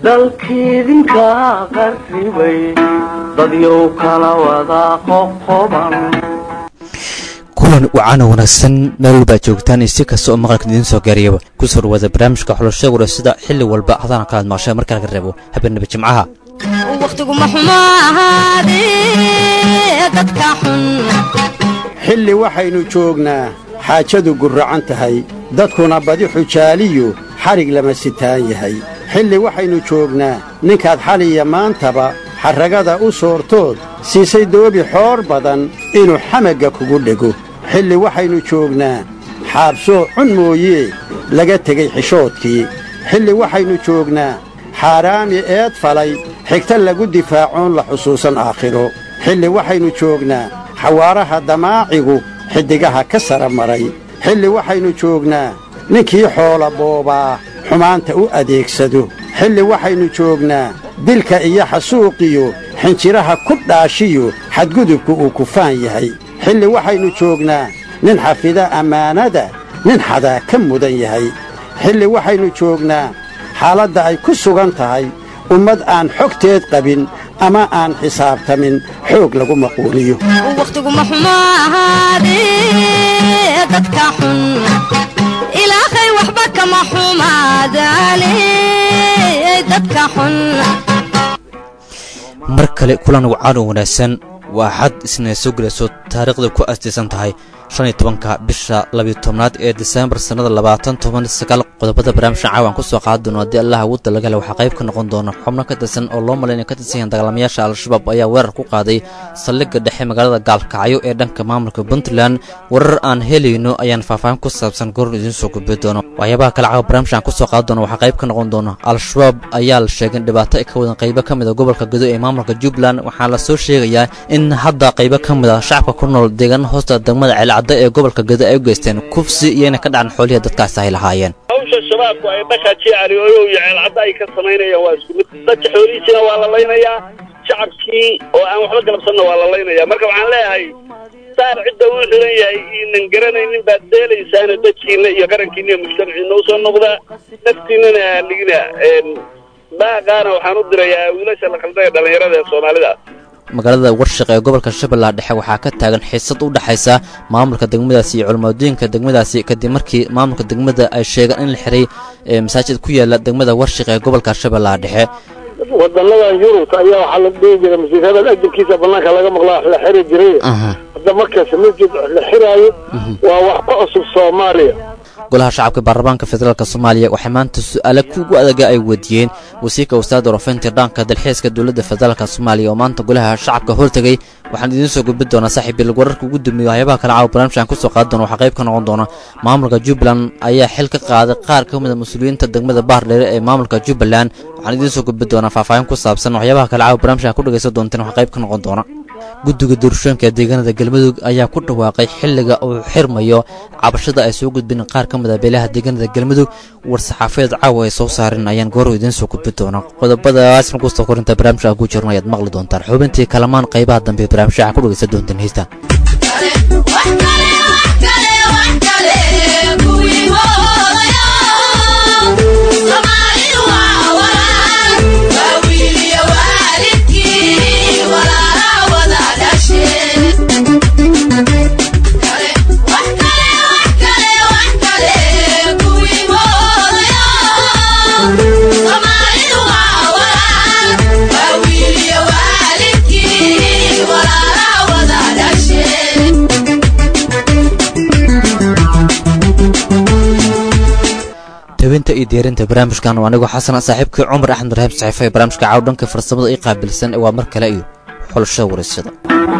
dalkiidinka qarribay dadyow kala wada qoqoban kulan wacana wanaagsan meel baa joogtaan iyo si kasta oo maqalka idiin soo gaariyaba ku soo dhawaada barnaamijka xulashada warasida xilli walba hadana kalaad maqshay marka laga reebo habeenaba jimcaha wakhtiguma xumo ahaadee dadka xun xilli waxaynu joognaa xaajadu gurracan tahay dadkuna badi xujaaliyu xadhig lama sitaan yahay xilli waxaynu joognaa ninkaad xaliya maantaba xarragada u soortood siisay doobi xoor badan inuu xamagga kugu dhego xilli waxaynu joognaa xaabsoo cun mooyee laga tegey xishoodkii xilli waxaynu joognaa xaaraami eed falay xigta lagu difaacoon la xusuusan aakhiro xilli waxaynu joognaa xawaaraha damaacigu xiddigaha ka sara maray xilli waxaynu joognaa ninkii xoola boobaa xumaanta u adeegsado xilli waxaynu joognaa dilka iyo xasuuqiyo xinjiraha ku dhaashiyo xadgudubku uu kufaan yahay xilli waxaynu joognaa nin xafida ammaanada nin xadaa ka mudan yahay xilli waxaynu joognaa xaaladda ay ku sugan tahay ummad aan xogteed qabin ama aan xisaabtamin xoog lagu maquuliyo wakhtiguma xumo ahaadee dadka xun ilaahay waxba kama xumaadaane dadka xun mar kale kulan wacano wanaagsan waa xad isna soo gelayso taariikhda ku astaysan tahay shan iyo tobanka bisha labiyo tobnaad ee diseembar sannada labaatan toban sagaal qodobada barnaamijka caawan ku soo qaadi doono haddii allah ugu dalagale waxaa qayb ka noqon doona xubno ka tirsan oo loo malaynaya ka tirsan yahan dagaalamayaasha al-shabaab ayaa weerar ku qaaday saldhigga dhexe magaalada gaalkacyo ee dhanka maamulka puntland warar aan helayno ayaan faahfaahin ku saabsan goor idiin soo gudbi doono waxyaabaha kale caawa barnaamijkan ku soo qaadi doona waxaa qayb ka noqon doona al-shabaab ayaa la sheegay in dhibaato ay ka wadan qaybo ka mid a gobolka gudo ee maamulka jubbaland waxaa la soo sheegayaa in hadda qaybo ka mid a shacabka ku nool deegaana hoosta degmada ceelcadda ee gobolka gado ay u geysteen kufsi iyona ka dhacan xoolihii dadkaasi ay lahaayeen hawsha shabaabku ay dhaka jecali oyow iyo ceelcadda ay ka samaynayaan waa isku mid dadka xoolihiisina waa la laynayaa shacabkii oo aan waxba galabsanna waa la laynayaa marka waxaan leeyahay saar cidda uu xiran yahay iinan garanaynin baad deelaysaana dadkiina iyo qarankiina iyo mujtamaciina usoo noqdaa naftiinana aanigina baaqaana waxaan u dirayaa wiilasha la khaldaya dhallinyarada ee soomaalida magaalada warshaq ee gobolka shabeellaha dhexe waxaa ka taagan xiisad u dhexaysa maamulka degmadaasi iyo culimmadooyinka degmadaasi kadib markii maamulka degmada ay sheegeen in la xiray masaajid ku yaala degmada warshaq ee gobolka shabeellaha dhexe wadanadan yurubta ayaa waxaa la dhihi jiray masjidada ajabkiisa banaanka laga maqlaa la xiri jiray hadda markaas masjid la xiraayo waa wax ka cusub soomaaliya golaha shacabka baarlamaanka federaalk soomaaliya waxay maanta su-aale kugu adaga ay weydiiyeen wasiirka wasaaradda warafinta dhaanka dalxiiska dowladda federaalk soomaaliya oo maanta golaha shacabka hortegay waxaan idiin soo gudbin doonaa saaxiibil wararka ugu dambeeya waxyaabaha kale caawa barnamijkan kusoo qaadi doona waxaa qayb ka noqon doona maamulka jubbaland ayaa xil ka qaaday qaar ka mid a mas-uuliyiinta degmada baardheere ee maamulka jubbaland waxaan idiin soo gudbin doonaa faahfaahin ku saabsan waxyaabaha kale caawa barnamijkan ku dhegaysan doonteen waxaa qayb ka noqon doona guddiga doorashooyinka ee deegaanada galmudug ayaa ku dhawaaqay xilliga uu xirmayo cabashada ay soo gudbin qaar ka mid a beelaha deegaanada galmudug war-saxaafadeed caawa ay soo saareen ayaan goor idiin soo gudbin doona qodobadaas markuusta korinta barnaamijka ku jirno ayaad maqli doontaan xubintii kalamaan qaybaha dambe ee barnaamijka ku dhegaysan doontaan heystaan tabinta iyo diyaarinta barnaamijkan waa anigoo xasana saaxiibkii cumar axmed rahiim saxiifa ee barnaamijka caaw dhanka farsamada ii qaabilsan waa mar kale iyo xulashada waraysyada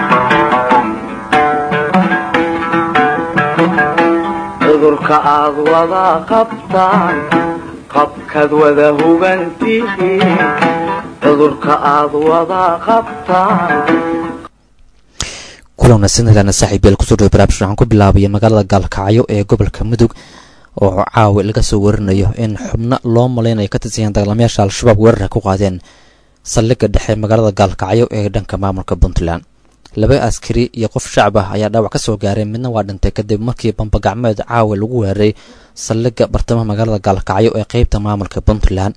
cudurka aad wada qabtaan qabkaad wada hugantihiin cudurka aad wada qabtaan kulan wanaagsan helana saaxiibyeel kusoo dhawo barnaamijka waxaan ku bilaabaya magaalada gaalkacyo ee gobolka mudug oo caawi laga soo warinayo in xubno loo malaynayo ka tirsanyahan dagaalamayaasha al-shabaab weerarka ku qaadeen saldhigga dhexe magaalada gaalkacyo ee dhanka maamulka puntland laba askari iyo qof shacab ah ayaa dhaawac ka soo gaaray midna waa dhintay kadib markii bambagacmeed caawi lagu weeraray saldhigga bartamaha magaalada gaalkacyo ee qeybta maamulka puntland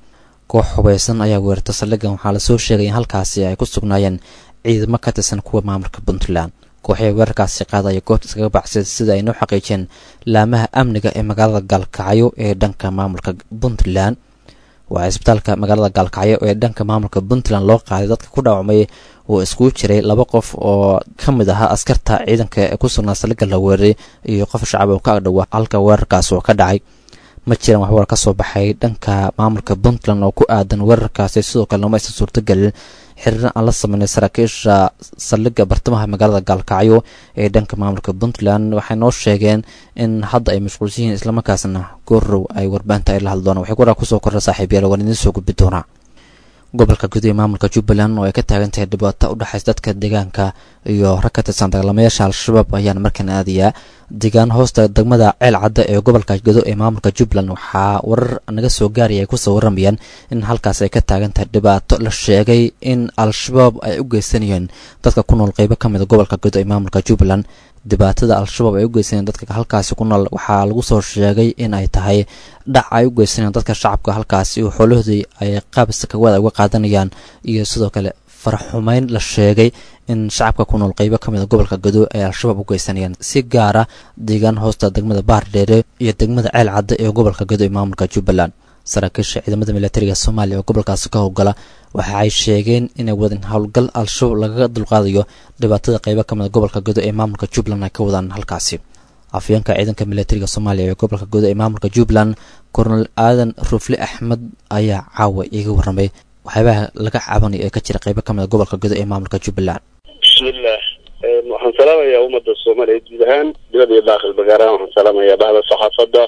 koox hubaysan ayaa weerarta saldhiggan waxaa lasoo sheegay in halkaasi ay ku sugnaayeen ciidamo ka tirsan kuwa maamulka puntland kooxihii weerarkaasi qaadaya goobta iskaga baxsay sida ay noo xaqiijiyeen laamaha amniga ee magaalada gaalkacyo ee dhanka maamulka puntland waa isbitaalka magaalada gaalkacyo ee dhanka maamulka puntland loo qaaday dadka ku dhaawacmay oo iskugu jiray laba qof oo ka mid ahaa askarta ciidanka ee ku sugnaa saldhigga la weeraray iyo qof shacab oo ka agdhowa halka weerarkaas oo ka dhacay ma jiraan waxwar ka soo baxay dhanka maamulka puntland oo ku aadan weerarkaasi sidoo kale nooma aysan suurtagelin xiriir aan la sameynay saraakiisha saldhigga bartamaha magaalada gaalkacyo ee dhanka maamulka puntland waxay noo sheegeen in hadda ay mashquulsan yihiin islamarkaasna goorow ay warbaahinta ay la hadli doonaan waxay waraa kusoo korra saaxiib yaal waan idiin soo gudbi doonaa gobolka guud ee maamulka jubbaland oo ay ka taagan tahay dhibaato u dhexaysa dadka deegaanka iyo rag ka tirsan dagaalamayaasha al-shabaab ayaan markan aadayaa deegaan hoosta degmada ceel cadda ee gobolka gedo ee maamulka jubbaland waxaa warar naga soo gaaraya ay kusoo waramayaan in halkaas ay ka taagan tahay dhibaato la sheegay in al-shabaab ay u geysanayeen dadka ku nool qeybo ka mid a gobolka gedo ee maamulka jubbaland dhibaatada al-shabaab ay u geysanayeen dadka halkaasi ku nool waxaa lagu soo sheegay in ay tahay dhac ay u geysanayaan dadka shacabka halkaasi oo xoolahoodii ay qaabista kawada uga qaadanayaan iyo sidoo kale faraxumeyn la sheegay in shacabka ku nool qeybo ka mid a gobolka gado ay al-shabaab u geysanayaan si gaara deegaan hoosta degmada baardheere iyo degmada ceel cadda ee gobolka gado ee maamulka jubbaland saraakiisha ciidamada militariga soomaaliya oo gobolkaasi ka howlgala waxa ay sheegeen inay wadeen howlgal al-shabaab lagaga dulqaadayo dhibaatada qeybo ka mid a gobolka gado ee maamulka jubbaland ay ka wadaan halkaasi afyeenka ciidanka militariga soomaaliya ee gobolka gado ee maamulka jubbaland kornel aadan rufle axmed ayaa caawa iiga warramay waxyaabaha laga caabanayo ee ka jira qeybo ka mid a gobolka gado ee maamulka jubbaland bismillaah waxaan salaamayaa ummadda soomaaliyeed guud ahaan dibad iyo daakil bagaaraan waxaan salaamayaa bahda saxaafadda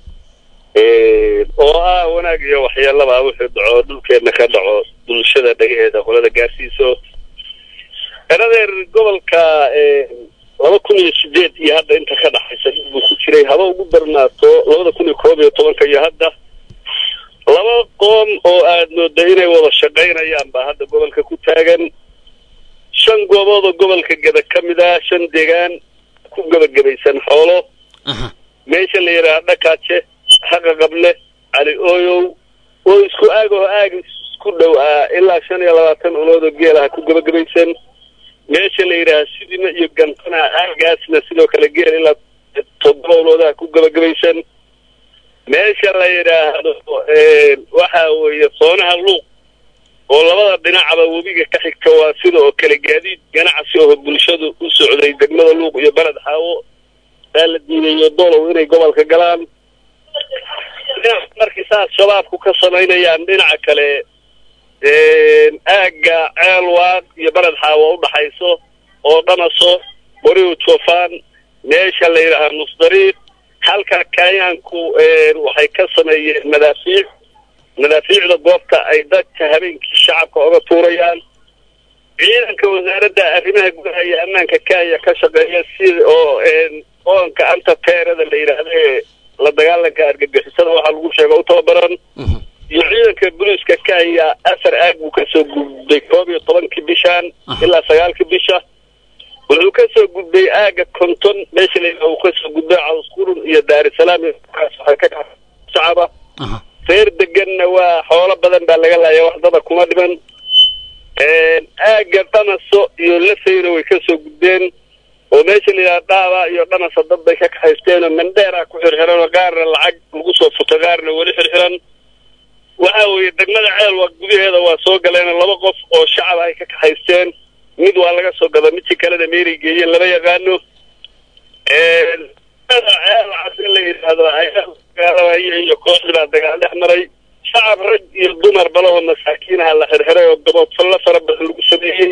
oo ah wanaag iyo waxyeelaba wuxuu dhaco dhulkeedna ka dhaco bulshada dhagaheeda qolada gaarsiiso eradeer gobolka laba kun iyo sideed iyo hadda inta ka dhaxaysa dhib buu ku jiray haba ugu darnaato labada kun iyo koob iyo tobanka iyo hadda laba qoom oo aad mooda inay wada shaqaynayaan baa hadda gobolka ku taagan shan goobood oo gobolka geda ka mid ah shan deegaan ku gebagabaysan xoolo meesha la yidhaha dhakaaje haqa qable cali ooyow oo isku aag oo aag isku dhow ah ilaa shan iyo labaatan ulood oo geelaha ku gebagabaysan meesha la yidhaaha sidina iyo gantana aagaasna sidoo kale geel ilaa toddoba uloodaha ku gebagabaysan meesha la yidhaahdo waxa weeye soonaha luuq oo labada dhinacaba webiga ka xigta waa sida oo kale gaadiid ganacsi oo bulshadu u socday degmada luuq iyo beled xaawo aa la diidayo dolow inay gobolka galaan markii saas shabaabku ka samaynayaan dhinaca kale aagga ceelwaaq iyo beled xaawo udhaxayso oo dhamaso boriw jofaan meesha la yidhaaha nusdariiq halka kenyaanku waxay ka sameeyeen madaafiic madaafiicda goobta ay dadka habeenkii shacabka oga tuurayaan ciidanka wasaaradda arrimaha gudaha iyo ammaanka kenya ka shaqeeya sida oo oonka anta teerada la yidhaahdo ee la dagaalanka argagixisada waxaa lagu sheega u tababaran iyo ciidanka booliiska kenya afar aag buu kasoo gudbay koob iyo tobankii bishaan ilaa sagaalkii bisha wuxuu kasoo gudbay aaga konton meesha la uu kasoo gudbay cawsqurun iyo daarisalaam waxay ka shacaba reer deganna waa xoolo badan baa laga laaya waxdada kuma dhiman aaga dhanaso iyo lafayna way kasoo gudbeen oo meesha la yidhaha dhaaba iyo dhanasa dad bay ka kaxaysteen oo mandheera ku xirxiran oo qaarna lacag lagu soo futo qaarna weli xirxiran waxa weeye degmada ceelwa gudaheeda waa soo galeen laba qof oo shacab ay ka kaxaysteen mid waa laga soo gada midkii kalena meeray geeyeen lama yaqaano ceel la yidhaahdo iyo kooxdii baa dagaal dhex maray shacab rag iyo dumar balahoo masaakiinaha la xirxiray oo gaboodfallo fara badan lagu sameeyey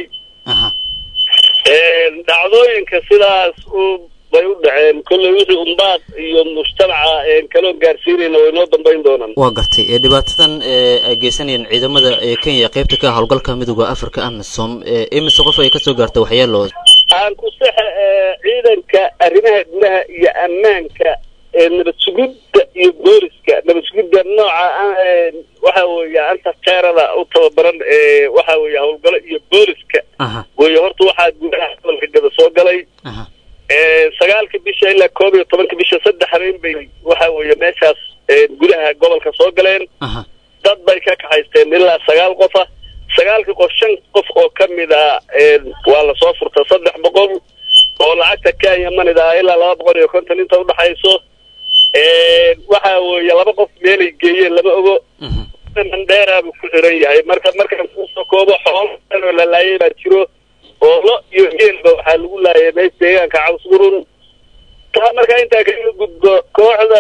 dhacdooyinka sidaas u bay u dhaceen kolley wixii umbaad iyo mujtamaca kaloo gaarsiinayna way noo dambayn doonaan waa gartay ee dhibaatadan ee ay geysanayeen ciidamada ee kenya qeybta ka howlgalka midooda africa amisom imise qof ay kasoo gaartay waxyeelo aan ku saxa ciidanka arrimaha gudaha iyo ammaanka nabad sugidda iyo booliska nabad sugidda nooca waxa weeye anta teerada u tababaran waxa weeye howlgalo iyo booliska wey horta waxaa gudaha gobolka gada soo galay sagaalka bisha ilaa koob iyo tobanka bisha saddex habeen bay waxa weeye meeshaas gudaha gobolka soo galeen dad bay ka kaxaysteen ilaa sagaal qofa sagaalkii qof shan qof oo ka mid a waa lasoo furta saddex boqol oo lacagta kenya manida ah ilaa laba boqol iyo konton inta udhaxayso waxa weeye laba qof meelay geeyeen lama ogo mandheera buu ku xiran yahay marka markaan kusoo koobo xoolo la laayay baa jiro oo lo iyo geelba waxaa lagu laayay meesha deegaanka cawsburun taa markaa intaa kaga gudbo kooxda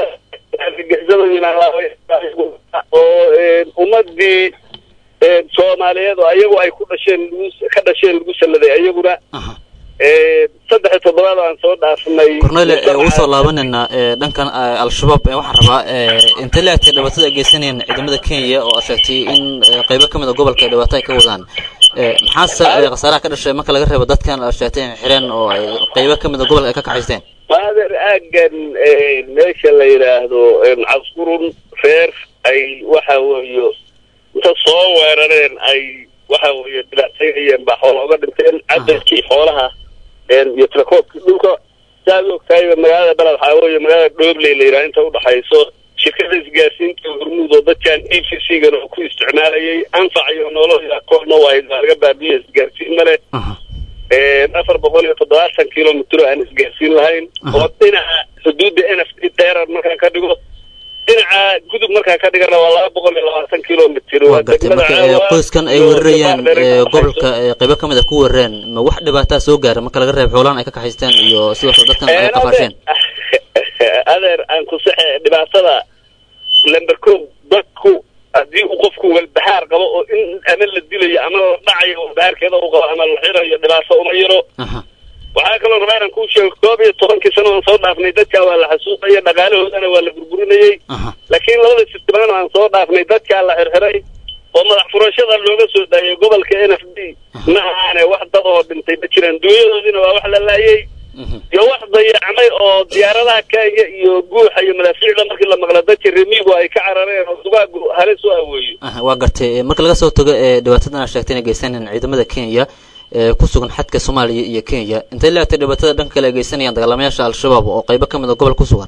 oo ummadii soomaaliyeed oo ayagu ay ku dhasheen lagu ka dhasheen lagu salladay ayaguna saddex iyo toddobaad aan soo dhaafnay cornele usoo laabanayna dhankan al-shabaab waxaan rabaa intay la egtay dhibaatada ay geysanayeen ciidamada kenya oo aad sheegtay in qeybo ka mid a gobolka dhibaato ay ka wadaan maxaase khasaaraha ka dhashay marka laga reebo dadkan aad sheegtay in xireen oo qeybo ka mid a gobolka ay ka kaxaysteen maader aagan meesha la yidhaahdo caskurun reer ay waxa weeye inta soo weerareen ay waxa weeye dhibaataynayeen baa xoola uga dhinteen cadadkii xoolaha iyo tirakoobkii dhulka saaad ogtahayba magaalada beled waxaa weeye magaalada dhoobley la yidhaha inta udhaxayso shirkada isgaarsiinta hormuud oo dadkan e v c gan oo ku isticmaalayay anfac iyo nolol koorna wahayd waa laga baabiya isgaarsiin male afar boqol iyo toddobaatan kilomitr aan isgaarsiin lahayn oo dhinaca xuduudda n f d dheerar markaan ka dhigo dhinaca gudub markaan ka dhigana waa laba boqol iyo labaatan kilomitr waa gartay marka qoyskan ay weerarayaan gobolka qeybo ka mid a ku weerareen ma wax dhibaataa soo gaara marka laga reeb xoolaan ay ka kaxaysteen iyo sidoo kale dadkan ay qafaasheen adeer aan ku saxe dhibaatada lamber ko dadku haddii uu qofku walbahaar qabo oo in ama la dilayo ama la dhacayo walbahaarkeeda u qabo ama la xirayo dhibaato uma yaro waxaa kaloo rabaa inaan kuu sheego koob iyo tobankii sano aan soo dhaafnay dadkaa waa la xasuuqaya dhaqaalahoodana waa la burburinayey laakiin labada sirtimaan aan soo dhaafnay dadkaa la xirxiray oo madax furashada looga soo daayay gobolka n f d ma ahaane wax dad oo dhintay ma jiraan dunyadoodiina waa wax la laayay iyo wax dayacmay oo diyaaradaha kenya iyo guuxa iyo madaafiicda markii la maqla dadka remigu ay ka carareen oo dugaagu halis u aweeyo waa gartay marka laga soo tago ee dhibaatadan aad sheegtay inay geysanayaan ciidamada kenya ee ku sugan xadka soomaaliya iyo kenya intay leegtay dhibaatada dhanka kale ay geysanayaan dagaalamayaasha al-shabaab oo qeybo ka mid a gobol ku sugan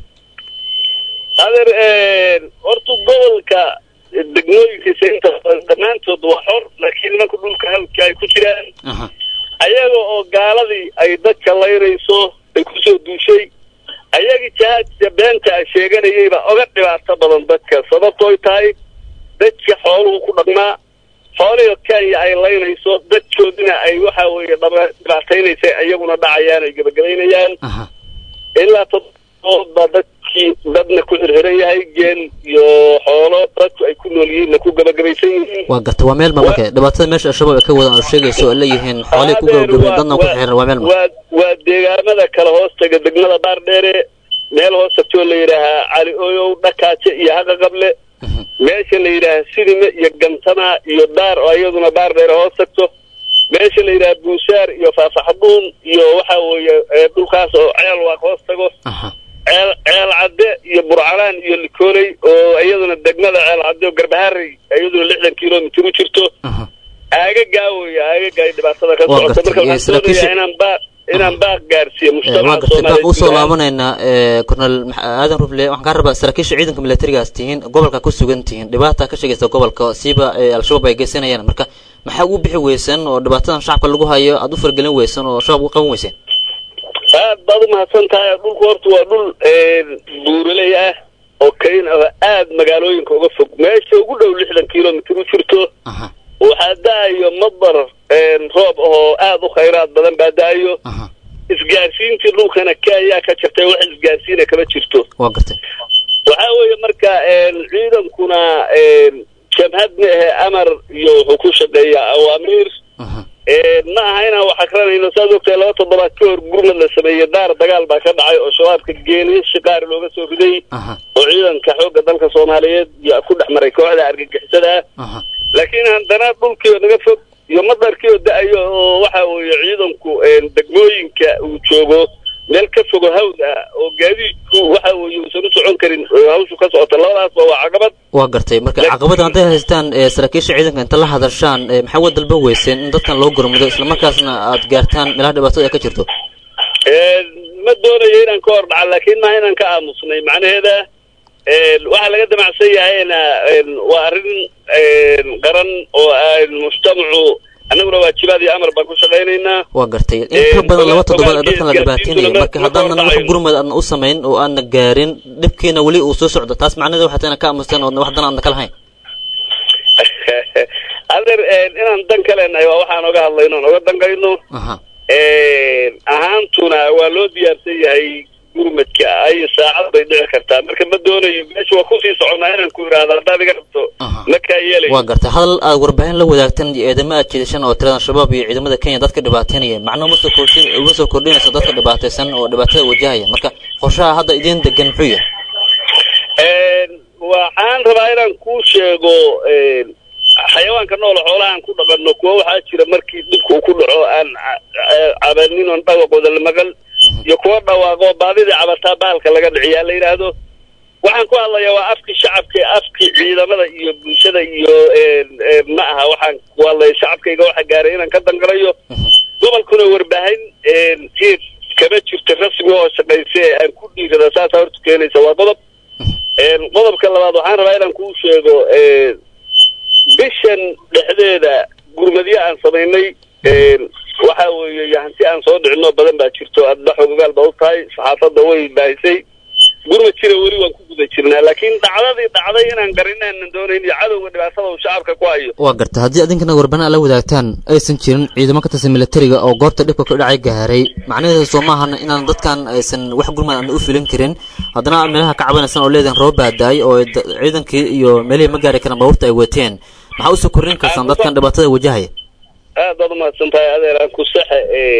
adeer horta gobolka degmooyinkiisa inta dhammaantood waa xor laakiin nimanka dhulka halka ay ku jiraan ayaga oo gaaladii ay dadka layrayso ay kusoo duushay ayagii jahaadka beenta a sheeganayayba oga dhibaato badan dadka sababtooy tahay dadka xooluhu ku dhaqmaa xoolihii kenya ay laynayso dadkoodina ay waxa weeye dhibaataynaysa iyaguna dhacayaan ay gebagabaynayaan ilaa toddobaad baa dadkii dadna ku xirxiran yahay geel iyo xoolo dadku ay ku nool yihiinna ku gebagabaysan yihiin waa garta waa meel ma marka dhibaatada meesha al-shabaab ay ka wadaan oo sheegayso oo leeyihiin xoolihii ku gabagabeen dadna ku xiran waa meel ma waa waa deegaamada kale hoostaga degmada baardheere meel hoos tagtoo la yidhaahaa cali oyow dhakaaje iyo haqa qable meesha la yidhaaha sidime iyo gantama iyo daar oo iyaduna baar dheere hoos tagto meesha la yidhaha buushaar iyo faafaxduun iyo waxa weeye dhulkaas oo ceel waaq hoos tago ceel ceel cadde iyo burcalaan iyo likooley oo iyaduna degmada ceel cadde oo garbaharey iyaduna lixdan kilomitr u jirto aagagaa wey aagagaa dhibaatada ka socota marka waxaan doonayaa inaan baa inaan baaq gaarsiiyo waa mujtamaca gartay baaq usoo soomaaliyeed laabanaynaa cornel aadan rufle waxaan kaa rabaa saraakiisha ciidanka militarigaas tihiin gobolka ku sugan tihiin dhibaata ka sheegaysa gobolka siiba ee al-shabaab ay geysanayaan marka maxaa ugu bixi weysan oo dhibaatadan shacabka lagu hayo aada u fargelin weysan oo shabaab uga qaban weyseen aad baad umahadsan tahay dhulku horta waa dhul buuraley ah oo kayn ah aad magaalooyinka uga fog meesha ugu dhow lixdan kilomitr u jirto aha waxaa da-ayo madar roob ahoo aad u khayraad badan baa da-ayo aha isgaarsiintii dhulkana kenya ka jirtay wax isgaarsiina kama jirto waa gartay waxaa weeye marka ciidankuna jabhad ma ahe amar iyo wuxuu ku shaqeeyaa awaamiir aha ma aha inaan wax akranayno saad ogtahay laba toddobaad ka hor gurmad la sameeyey daar dagaal baa ka dhacay oo shabaabka geeniyo shiqaari looga soo riday aha oo ciidanka xoogga dalka soomaaliyeed yaa ku dhex maray kooxda argagixisada ah aha laakiin haddana dhulkiioo naga fog iyo madarkiioo da-ayo oo waxa weeye ciidanku degmooyinka uu joogo meel ka fogo hawd ah oo gaadiidku waxa weeye uusan u socon karin oo hawshu ka socota labadaasba waa caqabad waa gartay marka Laakiin- caqabada hadday haystaan ee saraakiisha ciidanka inta la hadashaan ee maxaa uga dalban weyseen in dadkan loo gurmudo islamarkaasna aad gaartaan meelaha dhibaatada ay ka jirto ma doonayo inaan ka hor dhaca laakiin maaha inaan ka aamusnay macnaheeda waxaa laga damacsan yahayna waa arrin qaran oo mujtamacu annaguna waajibaad iyo amar baan ku shaqaynaynaa waa gartay in ka badan laba toddobaad ee dadkan la dhibaateynaya marka haddaanan wax gurmad aadna u samayn oo aadna gaarin dhibkiina weli uu soo socdo taas macnaheeda waxaa tana ka aamusteen oodna wax dan aadna ka lahayn adeer inaan dan ka leenahay waa waxaan oga hadlayno on oga dankayno aha ahaantuna waa loo diyaarsan yahay gurmadka ay saacad bay dhici kartaa marka ma doonayo meesha waa kusii soconaa inaan ku idhaahdo haddaad iga rabto Aha. ma kaa yeelayo waa gartay hadal aad warbaahin la wadaagtan iyo eedamo aad jeedashan oo tirada shabaab iyo ciidamada kenya dadka dhibaateynaya macno ma soo kordhin uma soo kordhinayso dadka dhibaataysan oo dhibaatada wajahaya marka qorshaha hadda idiin degan muxuu yahay waxaan rabaa inaan kuu sheego xayawaanka nool xoolahaan ku dhaqanno kuwa waxaa jira markii dhibka uu ku dhaco aan ca- ca- cabanin oon dhawaqooda la maqal iyo kuwa dhawaaqo baadidii cabataa baalka laga dhiciyaa la yidhaahdo waxaan ku hadlayaa waa afkii shacabka afkii ciidamada iyo bulshada iyo ma aha waxaan ku hadlaya shacabkayga waxa gaaray inaan ka dangalayo gobolkuna warbaahin si kama jirto rasmi oo shaqaysa ee aan ku dhiirada saasa horta keenaysa waa qodob qodobka labaad waxaan rabaa inaan kuu sheego bishan dhexdeeda gurmadyo aan samaynay waxa weeye hanti aan soo dhicinoo badan baa jirto adda xogogaal baa u tahay saxaafadda way baahisay gurmad jira weli waan ku guda jirnaa laakiin dhacdadii dhacday inaan garinaanan doonayn iyo cadowga dhibaatada uu shacabka ku hayo waa gartay haddii adinkana warbaahin aad la wadaagtaan aysan jirin ciidamo ka tirsan militariga oo goobta dhibka ka dhacay gaaray macnaheedu soo maahana inaan dadkan aysan wax gurmad aan u filin karin haddana meelaha ka cabanaysan oo leedahan roob baadaay oo da- ciidankii iyo meelihii ma gaari karaan baabuurta ay wateen maxaa usoo kordhin karsaan dadkan dhibaatada wajahaya aad baad umahadsan tahay adeeraan ku saxe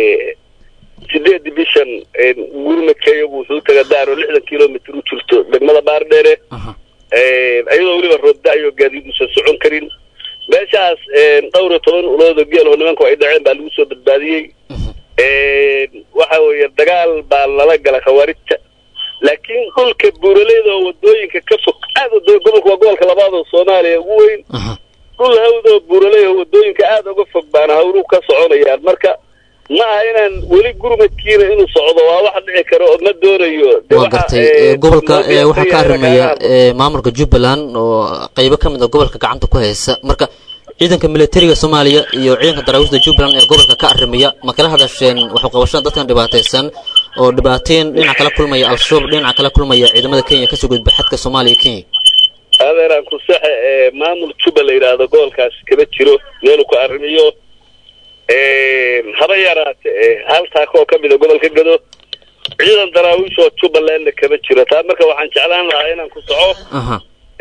sideedi bishan gurmadka iyagu wuxuu taga daaro lixdan kilomitr u jirto degmada baardheere Aha. iyadoo weliba roobda-yo gaadiid uusan socon karin meeshaas dhowr iyo toban uloodo geel oo nimanku ay dhaceen baa lagu soo badbaadiyey waxa weeye dagaal baa lala gala khawaarijta laakiin dhulka buuraleyda oo wadooyinka ka fog aad wado gobolka waa gobolka labaad oo soomaaliya ugu weyn Aha. dhul hawd oo buuraley oo wadooyinka aada uga fog baana hawluhu ka soconayaan marka ma aha inaan weli gurmadkiina inuu socdo waa wax dhici karo oo ma doonayo De waa waxa, gartay eh, ee, gobolka loo ee, waxaa ka diyaarsan yahay arrimaya inaan- ee, maamulka jubbaland oo qeybo ka mid a gobolka gacanta ku haysa marka ciidanka militariga soomaaliya iyo ciidanka daraawiishda jubbaland ee gobolka ka arrimaya ma kala hadasheen waxu qabashada dadkan dhibaataysan oo dhibaateyn dhinaca kala kulmaya al-shabaab dhinaca kala kulmaya ciidamada kenya kasoo gudba xadka soomaaliya iyo kenya adeeraan ku saxe ee maamul juba la yidhaahdo gobolkaasi kama jiro meeluu ku arrimiyo haba yaraate ee hal taako oo ka mida gobolka gado ciidan daraawiish oo jubbalandna kama jiro taa marka waxaan jeclaan lahaa inaan ku soco aha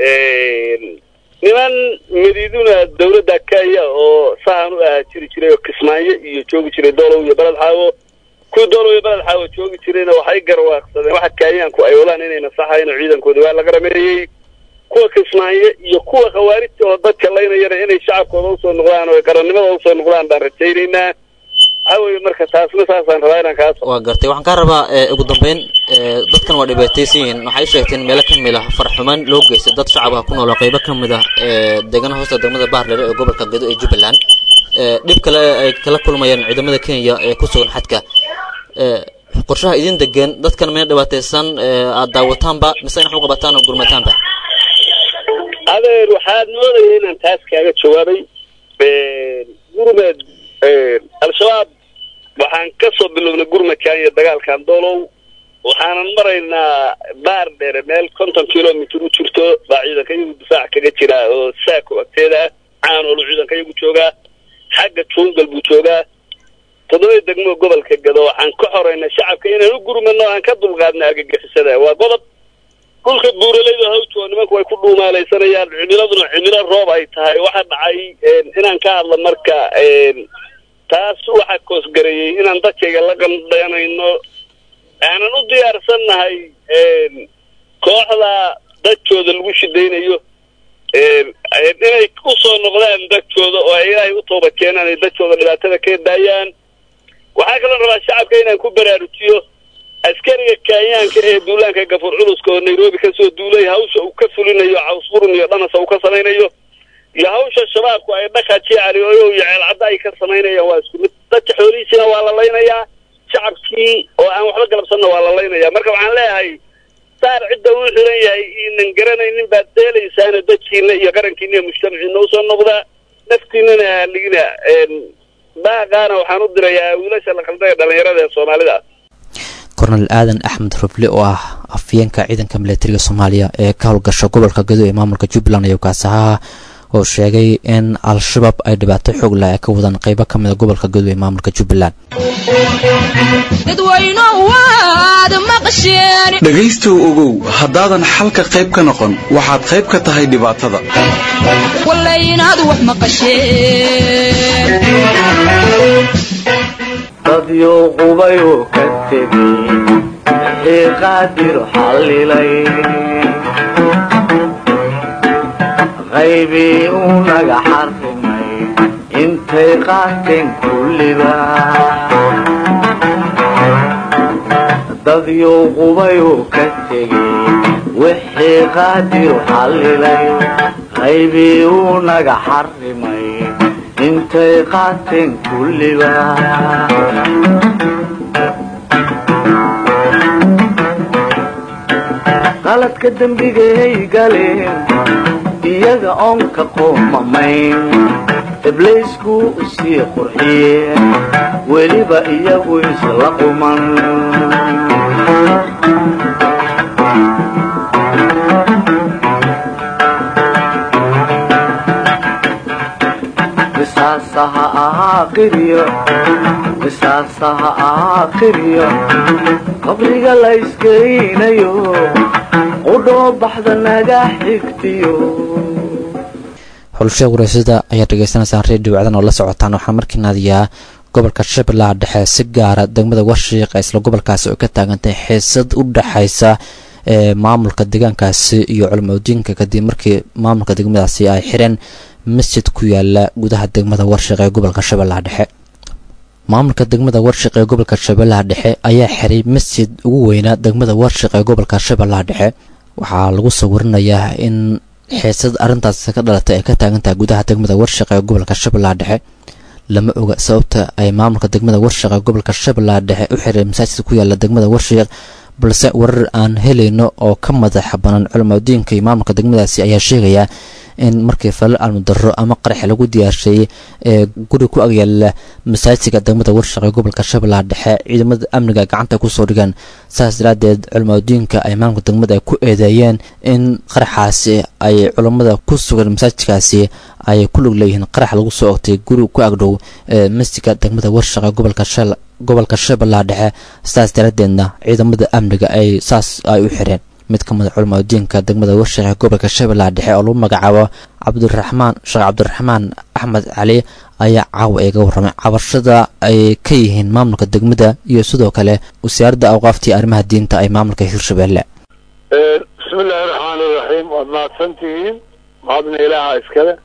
niman madiiduna dawladda kenya oo sahan u ahaa jiri jiray oo kismaayo iyo joogi jiray doolow iyo beled xaawo kuwii doolow iyo beled xaawo joogi jirayna waxay garwaaqsadeen waxa kenyaanku ay wadaan inayna saxayn oo ciidankooda waa laga rameeyey kuwa kismaayo iyo kuwa khawaarijta oo dadka laynayana inay shacabkooda usoo noqdaan oo ay qarannimada usoo noqdaan baan rajaynaynaa waxa weeye marka taasna saasaan rabaa inaan kaa so waa gartay waxaan kaa rabaa ee, ugu dambeyn ee, dadkan waa dhibaataysan yihiin waxay sheegteen meelo ka mid ah farxumaan loo geystay dad shacab ah ku nool oo qeybo ka mid ah ee deegaana hoosta degmada baardheere ee gobolka gedo ee jubbaland ee, dhib kale ay kala kulmayaan ciidamada kenya ee ku sugan xadka ee, qorshaha idin degan dadkan meel dhibaataysan ee, aad daawataanba mise in wax u qabataan oo gurmataanba adeer waxaad moodaya inaan taas kaaga jawaabay gurmed al-shabaab waxaan ka soo bilownay gurmadkan iyo dagaalkan doolow waxaanan maraynaa baar dheere meel konton kilomitr u jirto baa ciidanka iyagu difaac kaga jira oo saako agteeda ah caanoolu ciidanka iyagu joogaa xagga jungal buu joogaa toddoba degmo gobolka gado waxaan ka xoraynaa shacabka inaan u gurmadno aan ka dulqaadna argagixisada waa qodob dhulka buuraleyda hawj oo nimanku way ku dhuumaalaysanayaan cimiladuna cimilo roob ay tahay waxa dhacay inaan ka hadla marka taas waxaa koosgareeyey inaan dadkayga la qandhanayno aanan u diyaarsannahay kooxda dadkooda lagu shidaynayo inay usoo noqdaan dadkooda oo ay ilaahay u tooba keenaan ay dadkooda dhibaatada ka daayaan waxaa kaloo rabaa shacabka inaan ku baraarujiyo askariga kenyaanka ee duulaanka gafuur culuska oo nairobi kasoo duulay hawsha uu ka fulinayo cawsfurun iyo dhanasa uu ka samaynayo iyo hawsha shabaabku ay dhaka jecali oyow iyo ceelcadda ay ka samaynayaan waa isku mid dadka xoolihiisina waa la laynayaa shacabkii oo aan waxba galabsanna waa la laynayaa marka waxaan leeyahay saar cidda uu xiran yahay inan garanaynin baad deelaysaana dadkiina iyo qarankiina iyo mujtamaciina usoo noqdaa naftiinana haligina baaqaana waxaan u dirayaa wiilasha la qalda ee dhalinyarada ee soomaalida kornel aadan axmed ruble oo ah afyeenka ciidanka milatariga soomaaliya ee ka howlgasha gobolka gado ee maamulka jubbaland iyo kaasahaha oo sheegay in al-shabaab ay dhibaato xoog leh ay ka wadaan qeybo ka mida gobolka gado ee maamulka jubbaland dhegaystow ogow haddaadan xalka qayb ka noqon waxaad qayb ka tahay dhibaatada dadyo qubayuu ka tegey wixii qaadir xallilay qaybii uu naga xarrimay intay qaateen kulliba dadyo qubayuu ka tegey wixii qaadir xallilay qaybii uu naga xarrimay intay qaateen kulliba qaladka dembigay galeen iyaga oon ka qoomamayn ibliisku sii qurxiyeen weliba iyagu isla quman qisaasaha ahaa qiryo qisaasaha ahaa qiryo qabriga la iskeynayo qudhoo baxda naga xigtiyo xulusha wareysada ayaad dhegeysanaysaan redio wacdan oo la socotaan waxaa markii naadiyaa gobolka shabeellaha dhexe si gaara degmada warshiiq ee isla gobolkaasi oo ka taagantahay xiisad u dhexaysa ee maamulka deegaankaasi iyo culimadiinka kadib markii maamulka degmadaasi ay xireen masjid ku yaala gudaha degmada warshiq ee gobolka shabeellaha dhexe maamulka degmada warshiq ee gobolka shabeellaha dhexe ayaa xiray masjid ugu weynaa degmada warshiq ee gobolka shabeellaha dhexe waxaa lagu soo warinayaa in xiisad arrintaas ka dhalatay ay ka taagantahay gudaha degmada warshiq ee gobolka shabeellaha dhexe lama oga sababta ay maamulka degmada warshiq ee gobolka shabeellaha dhexe u xiray masaajid ku yaala degmada warshiq balse warar aan helayno oo ka madaxa banaan culimadiinka iyo maamulka degmadaasi ayaa sheegaya in markii falal almudaro ama qarax lagu diyaarsheeyey ee guri ku agyaala masaajidka degmada warshiq ee gobolka shabeellaha dhexe ciidamada amniga gacanta kusoo dhigaan saas daraadeed culimadiinka ay maamulka degmada ku eedeeyeen in qaraxaasi ay culammada ku sugan masaajidkaasi ay ku lug leeyihiin qarax lagu soo ogtay guri ku agdhow ee masjidka degmada warshiq ee gobolka shal gobolka shabeellaha dhexe saas daraadeedna ciidamada amniga ay saas ay u xireen mid ka mid a culimadiinka degmada warshiq ee gobolka shabeellaha dhexe oo lagu magacaabo cabdiraxmaan sheekh cabdiraxmaan axmed cali ayaa caawa iga warramay cabashada ay ka yihiin maamulka degmada iyo sidoo kale wasaaradda awqaaftii arrimaha diinta ay maamulka hirshabeelle bismillaahi raxmaani raxiim waad mahadsantihiin mahadna ilaaha iskale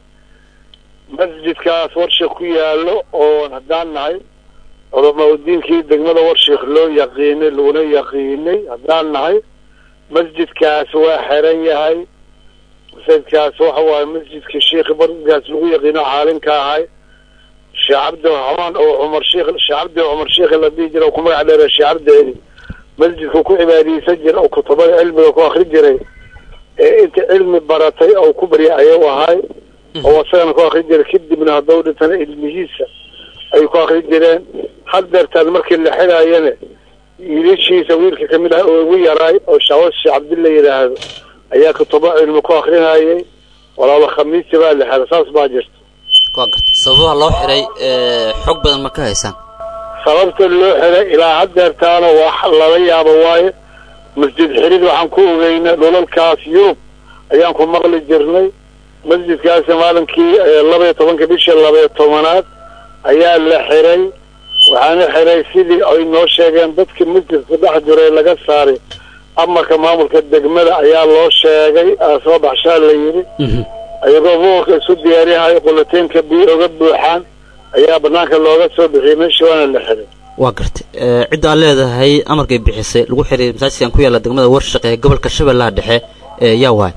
masjidkaas warshiq ku yaallo oon haddaan nahay culamaa udiinkii degmada warshiik loo yaqiinay laguna yaqiinay haddaan nahay masjidkaas waa xiran yahay masjidkaas waxa waaye masjidka sheikhi barkaas lagu yaqiino caalinka ahay sheekh cabdiraxmaan oo cumar sheikh sheekh cabdi cumar sheikh la dhihi jira oo ku magac dheera sheekh cabdeedi masjidka ku cibaadiyeysan jira oo kutubada cilmiga ku akri jiray ee inta cilmi baratay oo ku barya ayuu ahay oo isagana ku akri jiray kadibna hadduu dhintana ilmihiisa ay ku akri jireen haddeertaan markii la xiraayana wiilashiisa wiilka kamid ah oo ugu yaraay oo shaawas sheekh cabdilla yidhaahdo ayaa kutubo cilmi ku akrinayay walaalo khamiisi baa la xiray saas baa jirta waa garta sababaha loo xiray xog badan ma ka haysaan sababta loo xiray ilaa haddeertaana wax lala yaabo waaye masjid xirid waxaan ku ogeyna dhulalkaas yurub ayaan ku maqli jirnay masjidkaasi maalinkii labaiyo tobanka bisha labaiyo tobanaad ayaa la xiray waxaana xiray sidii ay noo sheegeen dadka masjidka dhex jiray laga saaray amarka maamulka degmada ayaa loo sheegay soo baxshaa la yidhi ayagoo buurka isu diyaariyahay qulateynka biyo oga buuxaan ayaa banaanka looga soo bixiyey meeshii waana la xiray waa gartay cidda aad leedahay amarkay bixisay lagu xiray masaajidkan ku yaalla degmada warshiq ee gobolka shabeellaha dhexe yaa waay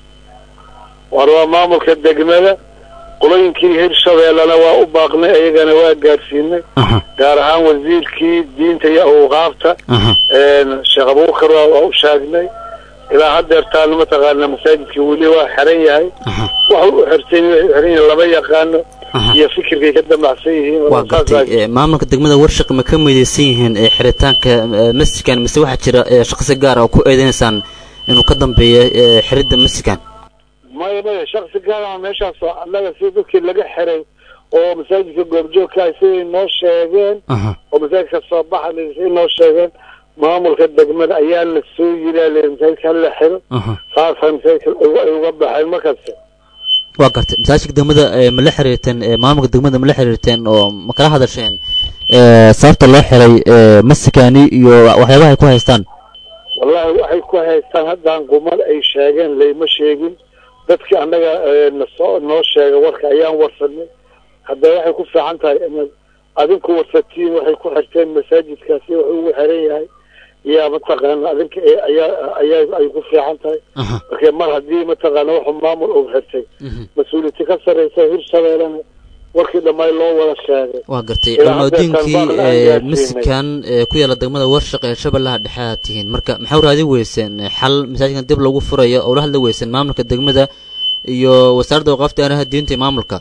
war waa maamulka degmada qolooyinkii hirshabeellena waa u baaqnay ayagana waa gaarsiinay gaar ahaan wasiirkii diinta iyo awqaafta sheekh abuukar waa u sheegnay ilaa haddeertaan mataqaana masaajidka weli waa xiran yahay aha waxa u xirsan yahay xiran yahay lama yaqaano aha iyo fikirkay ka damacsan yihiin waa gartay ee, maamulka degmada warshaq ma ka midaysan yihiin ee, xiritaanka ee, masjidkan mise waxaa jira ee, shaqsi gaar ah oo ku eedeynaysaan inuu ka dambeeyo ee, xiridda masjidkan maya maya shaksi gaara meeshaas oo annaga si dadkii laga xiray oo masaajidka goobjoogka ah siday noo sheegeen aha oo masaajidka soo baxa siday noo sheegeen maamulka degmada ayaa la soo yiraa masaajidka hala xiro aha saasa masaajidka uga- ay uga baxeen markasta waa gartay masaajidka degmada ee, ma la xiriirteen ee, maamulka degmada ma la xiriirteen oo ma kala hadasheen ee, sababta loo xiray ee, masjidkani iyo waxyaabaha ay ku haystaan wallahi waxay ku haystaan haddaan qumad ay sheegeen layma sheegin dadkii annaga eh, nasoo noo sheega warka ayaan warsanay haddana waxay ku fiican tahay inaad adinku warsatiin waxay ku xirteen masaajidkaasi wuxuu ugu xiran yahay yaa mataqaana adinka ee ayaa ayaa ay ku fiican tahay aha marka mar haddii mataqaana wuxuu maamul uu xirtay mhm. mas-uuliyadti ka sarreysa hirshabeellena warkii dhammaay loo wada sheegay waa gartay Ilaa hadda culmadiinkii Tanbaaq la ee, gaarsiinay. masjidkan ee, ku yaala degmada warshaq ee shabeellaha dhexe aad tihiin marka maxaa raadi weyseen ee, xal masaajidkan dib lagu furayo oo la hadli weyseen maamulka degmada iyo wasaaradda waqaafta aanaha diinta iyo maamulka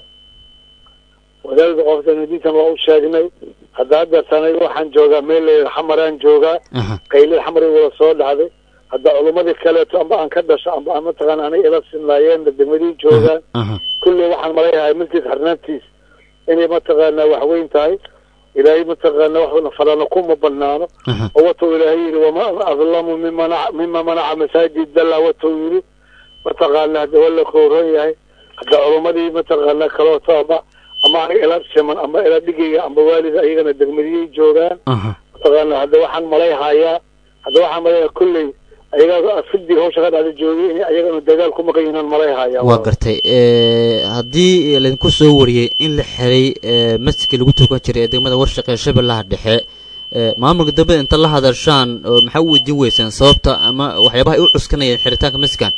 wadaadada qofka diintan waa u sheegnay hadda haddeertan aniga waxaan joogaa meel layidhaha xamaraan joogaa aha qaylid xamar wada soo dhacday hadda culummadii kaleeto amba aan ka dhasho amba aan mataqaana aniga ila sinlaayeen degmadii joogaan aha kulley waxaan malayahay masjid xirnaantiis inay mataqaana wax weyn tahay ilaahay mataqaana waxna falana kuma banaano aha oo watuu ilaahay yidhi wama adlamu mima mima manaca masaajid dalla watuu yidhi mataqaana hadda waa la kooran yahay hadda culummadii mataqaana kalooto ama ama aniga ila siman ama ila dhigaya amba waalid ayagana degmadiyay joogaan aha mataqaana hadda waxaan malayhayaa hadda waxaan malayaa kolley ayaga fidig hawsha ka dhacda joogay in ayagana dagaal ku maqan yihiin malayhaya waa gartay ee, haddii laydinku soo wariyey in la xiray ee, masjidkii lagu tukan jiray ee degmada warshaq ee shabeellaha dhexe ee, maamulka degmada inta la hadashaan oo maxaa u weydiin weyseen sababta ama waxyaabaha ay u cuskanayeen xiritaanka masjidkan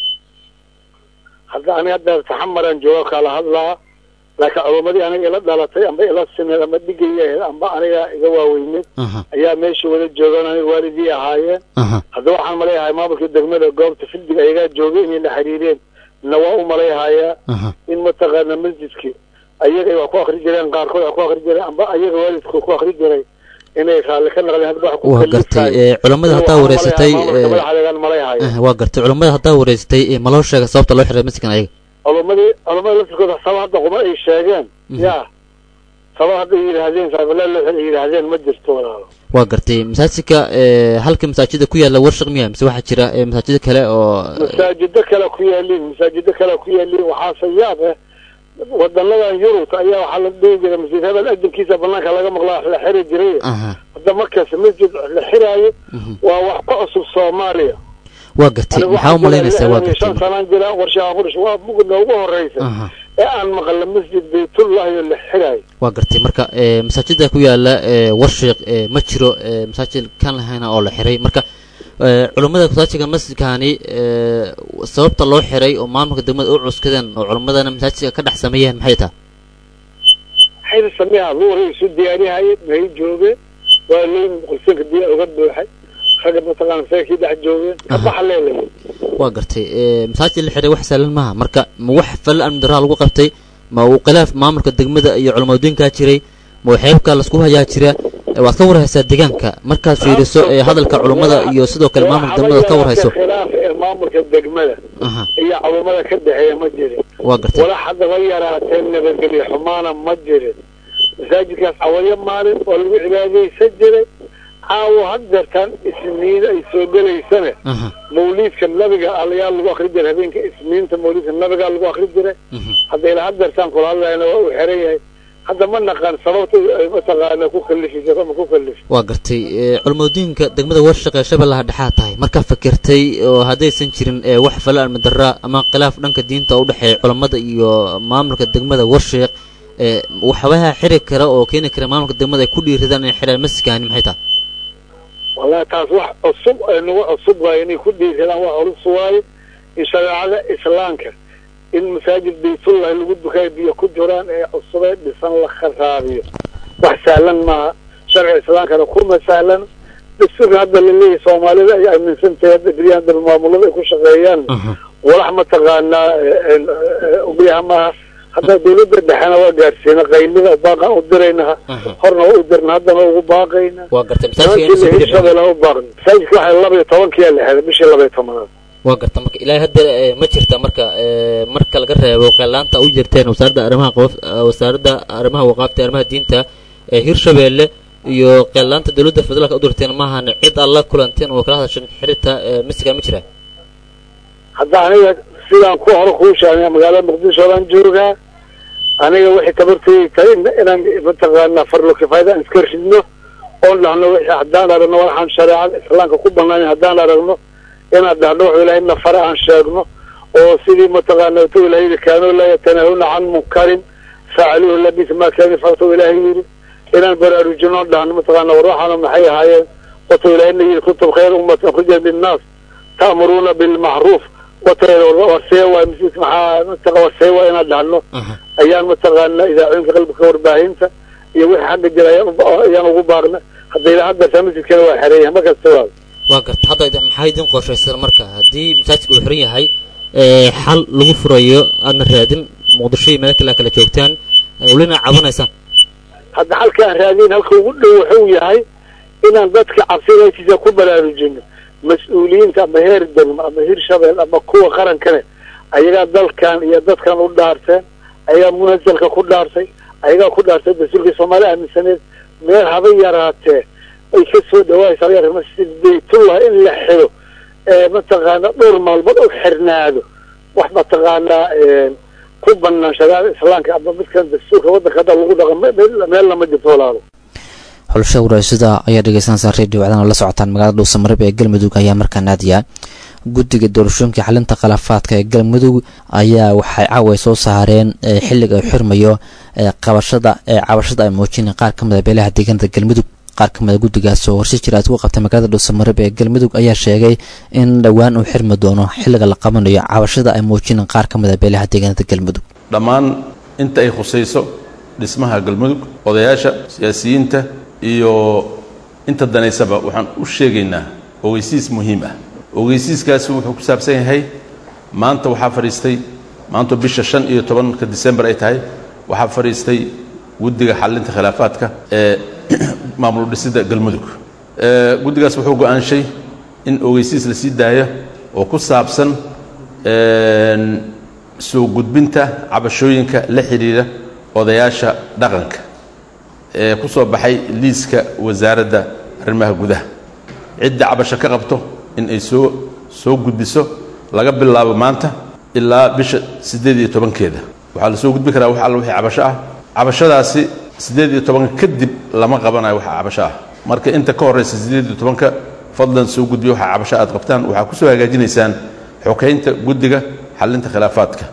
hadda aniga hadda taxamaraan jooga kala hadlaa laakiin culummadii aniga ila dhalatay amba ila sineed ama dhigaya amba aniga iga waaweyneed aha ayaa meesha wada joogaan aniga waalidii ahaayeen aha hadda waxaan malayhayaa maamulka degmada goobta fidig ayagaa joogay inay la xiriireen na waa u malayhayaa aha in mataqaana masjidki ayaga ay wax ku akri jireen qaarkood wax ku akri jireen amba ayaga waalidku ku akri jiray inay raalli ka naqdeen hadda wax ku waa gartay ee, culammada haddaa wareysatay ee, madaxdeegaan malayhaya aha, waa gartay culammada haddaa wareysatay ee, ma loo sheega sababta loo xiray masjidkan ayaga culumadii culamada laftirkooda sabab hadda quma ay sheegeen Mhm. ya sabab hadda ay yidhaahdeen saabilaal ay yidhaahdeen ma jirto walaalo waa gartay masaajidka ee, halka masaajida ku yaala warshaq miya mise waxaa jira ee, masaajida kale oo masaajido kale ku yaaliin masaajido kale ku yaaliin waxaase yaab eh wadanadan yurubta ayaa waxaa la dhihi jiray masjid hebel adinkiisa banaanka laga maqlaa wax la xiri jiray aha hadda markaas masjid la xiraayo mhm. waa wax ka cusub soomaaliya waa gartay Anigu maxaa u waxaan malaynaysaa waa jiraa gartay shan sanaan jira warshaha qurish waa mugna ugu horeysa aha ee aan maqla masjid baytullahi oo la xiraayo waa gartay marka ee, masaajida ku yaala ee, warshiiq ee, ma jiro ee, masaajid kan lahayna oo la xiray marka ee, culummada masaajidka masjidkani ee, sababta loo xiray oo maamulka degmada u cuskadeen oo culummadana masaajidka ka dhex sameeyeen maxay tahay xayr sameeha luuray isu diyaarihayeen may joogeen waa leyn qursinka diya uga buuxay ragga mataqaana saakii dhex joogeen ka baxa leelay waa gartay ee, masaajid la xiray wax sahlan maaha marka ma wax fal amni darraa lagu qabtay ma uu khilaaf maamulka degmada iyo culamadiinkaa jiray ma waxyaabka laisku hayaa jira ee, waad ka warhaysaa deegaanka markaad fiiriso ee hadalka culummada iyo sidoo kale maamulka degmada aad ka warhayso khilaaf ee maamulka degmada aha iyo culumada ka dhexeeya ma jirin waa gartay wala haddaba yaraatee nabadgelyo xumaana ma jirin masaajidkaas cawayo maalin oo lagu cibaadaysan jiray caawo haddeertaan isniin ay soo gelaysane aha mawliidka nabiga ayaa lagu akri jiray habeenka isniinta mawliidka nabigaa lagu akri jiray mhm. hadda ilaa haddeertaan kula hadlayna waa uu xiran yahay hadda ma naqaan sababta ay mataqaana ku kalifi jirto ama ku kalifi waa gartay ee, culimadiinka degmada warshaq ee shabeellaha dhexaa tahay markaa fikirtay oo haddaysan jirin ee, wax fala almadara ama khilaaf dhanka diinta u dhexeeya culammada iyo maamulka degmada warshiiq ee, waxyaabaha xiri kara oo keeni kara maamulka degmada ay ku dhiiradaan inay xiraan masjidkaani maxay tahay wallahi taas wax cusub ay nagu cusub waayo inay ku dhiirsadaan wax culus waayo in shareecada islaamka in masaajid baytullahi lagu dukaay biyo ku jiraan ee cusubee dhisan la kharaabiyo wax sahlan maaha sharciga islaamkana kuma sahlan dastuurka hadda laleeyahay soomaalida ay aaminsan tahay hadda beryahan dambe maamulada ay ku shaqeeyaan walax mataqaanaa ogyaha maaha hadda dawladda dhexena waa gaarsiina qaylida baaqan u dirayna horna waa u dirna haddana ugu baaqayna waa gartay nimankii hirshabelle u baaqna masaajidka waxay laba iyo tobankiyaa la xeday bishii laba iyo tobanaad waa garta marka ilaahay hadda eh, ma jirta marka eh, marka laga reebo qeelaanta u jirteen wasaaradda arrimaha qof eh, wasaaradda arrimaha waqaafta arrimaha diinta ee hirshabeelle iyo qeelaanta dowladda federaalka u dirteen maahan cid alla kulanteen oo kala hadashan xirita masiga ma jira hadda aniga sidaan ku hore kuu sheegay magaalada muqdisho baan joogaa aniga wixii tabartayay tahay in- inaan mataqaanaa farlo kifaayada aan iska ridno oon dhahno wixii haddaan aragno waxaan shareecada islaamka ku banaanayn haddaan aragno inaan dhahno wuxuu ilaahay nafare aan sheegno oo sidii mataqaana tu ilaahay yidhi kaanuu laa yatanahuna can munkarin facaluuhu labis maa kaani yafaltu ilaahay yidhi inaan baraarujino oon dhahno mataqaana war waxaana maxay ahaayeen watuu ilaahayna yidhi kuntum khayra ummatin ukhrijat linnaas ta'muruuna bilmacruuf waseewa masiis maxaa mataqa waseewa inaan dhahno ayaan mataqaana idaacooyinka qalbika warbaahinta iyo wixii xagga jira ayaan u- ayaan ugu baaqna hadda ilaa hadda masjidkana waa xereeyahay markasta waa waa garta hadda idin- maxaa idin qorshaysan marka haddii masaajidka uu xiran yahay ee xal lagu furayo aadna raadin muqdisho iyo meel kale aad kala joogtaan ee welina cabanaysaan hadda halkaan raadin halka ugu dhow wuxuu yahay inaan dadka cabsidaysiisa ku baraarujino mas-uuliyiinta ama heer degmo ama hir shabeel ama kuwa qarankane ayagaa dalkan iyo dadkan u dhaarteen ayagaa munasalka ku dhaartay ayagaa ku dhaartay dastuurkii soomaali aaminsaneed meel haba yaraatee ay ka soo dhawaaysa laga rabaa masjid baytullah in la xiro ee mataqaana dhowr maalmood u xirnaado wax mataqaanaa ku banaan shariicada islaamka ama midkan dastuurka waddanka hadda lagu dhaqan meel- meel lama jirto walaalo xulasha waraasada ayaa dhegeysanaysaa reediyo wacdana la socotaan magaalada dhuusamareeb ee galmudug ayaa markaa naadiya guddiga doorashooyinka xalinta khilaafaadka ee galmudug ayaa waxay caawa soo saareen ee xilliga uu xirmayo ee qabashada ee cabashada ay muujineen qaar ka mid a beelaha deegaanada galmudug qaar ka mid a guddigaas oo horshe jira aad ku qabtay magaalada dhuusamareeb ee galmudug ayaa sheegay in dhowaan uu xirmi doono xilliga la qabanayo cabashada ay muujineen qaar ka mid a beelaha deegaanada galmudug dhammaan inta ay khusayso dhismaha galmudug odayaasha siyaasiyiinta iyo inta danaysaba waxaan u sheegaynaa ogeysiis muhiim ah ogeysiiskaasi wuxuu ku saabsan yahay maanta waxaa fadhiistay maanta bisha shan iyo tobanka disembar ay tahay waxaa fadhiistay guddiga xallinta khilaafaadka ee maamul dhisidda galmudug Ee, guddigaas wuxuu go'aanshay in ogeysiis la sii daayo oo ku saabsan een, soo gudbinta cabashooyinka la xidhiidha odayaasha dhaqanka ee ku soo baxay liiska wasaaradda arrimaha gudaha cidda cabasho ka qabto in ay soo soo gudbiso laga bilaabo maanta ilaa bisha siddeed iyo tobankeeda waxaa la soo gudbi karaa wax alla wixii cabasho ah cabashadaasi siddeed iyo tobanka kadib lama qabanayo waxa cabasho ah marka inta ka horraysa siddeed iyo tobanka fadlan soo gudbiyo waxa cabasho aad qabtaan waxaa ku soo hagaajinaysaan xokaynta guddiga xallinta khilaafaadka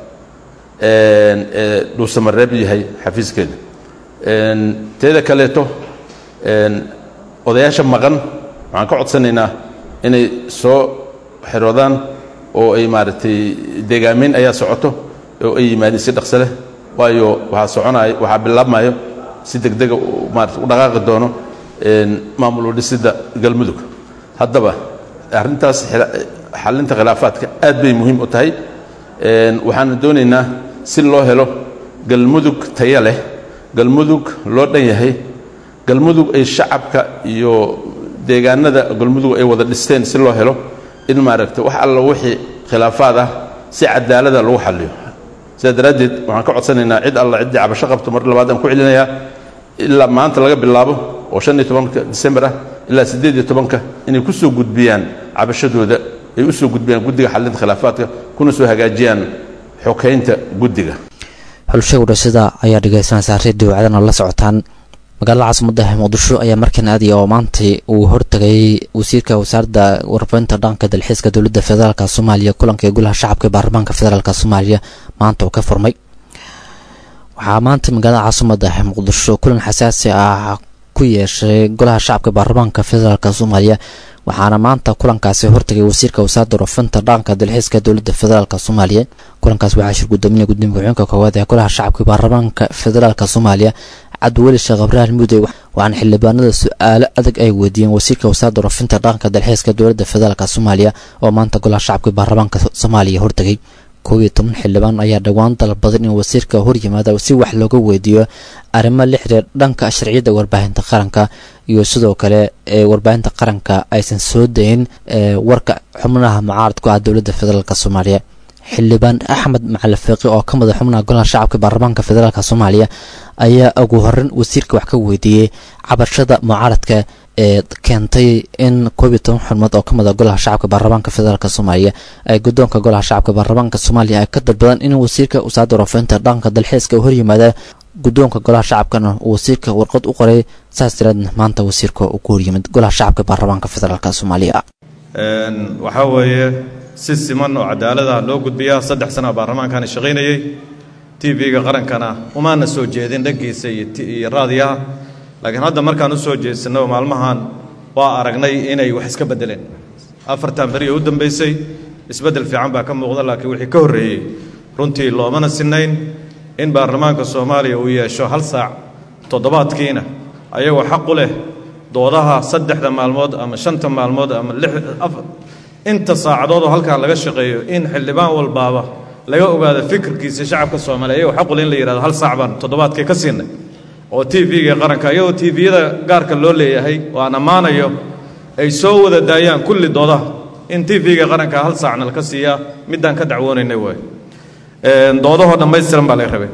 een, ee dhuusamareeb yahay xafiiskeeda een, teeda kaleeto een, odayaasha maqan waxaan ka codsanaynaa inay soo xiroodaan oo ay maaragtay deegaameyn ayaa socoto oo ay yimaadeen si dhaqso leh waayo waxaa soconaayo waxaa bilaabmayo si degdega uu maarata u dhaqaaqi doono een, maamul u dhisidda galmudug haddaba arrintaas xila- xallinta khilaafaadka aad bay muhiim u tahay een, waxaana doonaynaa si loo helo galmudug taya leh galmudug loo dhan yahay galmudug ay shacabka iyo deegaanada galmudug ay wada dhisteen si loo helo in maaragta wax alla wixii khilaafaad ah si cadaalada lagu xalliyo sidaa daraaddeed waxaan ka codsanaynaa cid alla ciddii cabasho qabto mar labaad aan ku celinayaa ilaa maanta laga bilaabo oo shan iyo tobanka disembar ah ilaa siddeed iyo tobanka inay ku soo gudbiyaan cabashadooda ay u soo gudbiyaan guddiga xallinta khilaafaadka kuna soo hagaajiyaan xokaynta guddiga xulasha waraasada ayaa dhegeysanaysaa reediyo wacdana la socotaan magaalada caasimada ah muqdisho ayaa markan aadaya oo maantay uu hortagay wasiirka wasaaradda warbaahinta dhaqanka dalxiiska dowladda federaalk soomaaliya kulanka ee golaha shacabka ee baarlamaanka federaalk soomaaliya maanta uu ka furmay waxaa maanta magaalada caasimada ah muqdisho kulan xasaasi ah ku yeeshay golaha shacabka ee baarlamaanka federaalk soomaaliya waxaana maanta kulankaasi hortagay wasiirka wasaaradda warbaahinta dhaqanka dalxiiska dowladda federaalk soomaaliya kulankaas waxaa shir gudoominaya gudoomiye ku-xigeenka koowaad ee golaha shacabka ee baarlamaanka federaalk soomaaliya cabdiweli sheekh ibraahim mudey waxaana xildhibaanada su-aalo adag ay weydiiyeen wasiirka wasaaradda warafinta dhaqanka dalxiiska dowladda federaalk soomaaliya oo maanta golaha shacabka baarlamaanka soomaaliya hortegay koob iyo toban xildhibaan ayaa dhowaan dalbadan in wasiirka horyimaada si wax looga weydiiyo arrimo la xiriir dhanka sharciyadda warbaahinta qaranka iyo sidoo kale ee warbaahinta qaranka aysan soo dayin warka xubnaha mucaaradku ah dowladda federaalk soomaaliya xildhibaan axmed macali fiiqi oo ka madax xubnaha golaha shacabka baarlamaanka federaalk soomaaliya ayaa ugu horeyn wasiirka wax ka weydiiyey cabashada mucaaradka ee keentay in koob iyo toban xubnood oo ka mid a golaha shacabka baarlamaanka federaalk soomaaliya ay guddoonka golaha shacabka baarlamaanka soomaaliya ay ka dalbadaan in wasiirka wasaaradda warafinta dhaqanka dalxiiska hor yimaada guddoonka golaha shacabkana uu wasiirka warqad u qoray saas tiraadna maanta wasiirka uu ku horyimid golaha shacabka baarlamaanka federaalk soomaaliya waxaa weeye si siman oo cadaalada loo gudbiyaa saddex sana baarlamaankaani shaqaynayey t v-ga qarankana umaana soo jeedin dhankiisa iyo raadiyaha laakiin hadda markaan u soo jeedsanno maalmahan waa aragnay inay wax iska beddeleen afartan beri oo u dambaysay isbeddel fiican baa ka muuqda laakiin wixii ka horreeyey runtii loomana sinnayn in baarlamaanka soomaaliya uu yeesho hal saac toddobaadkiina ayagoo xaq u leh doodaha saddexda maalmood ama shanta maalmood ama lix inta saacadoodoo halkaa laga shaqeeyo in xildhibaan walbaaba laga ogaado fikirkiisa shacabka soomaaliya ayagoo xaq u leh in la yidhahdo hal saac baan toddobaadkii ka siinay oo t v-ga qaranka iyagoo t v-yada gaarka loo leeyahay oo aan ammaanayo ay soo wada daayaan kulli doodaha in t v-ga qaranka hal saacna laka siiyaa middaan ka dacwoonaynay waay doodahoo dhammaystiran baa laga rabay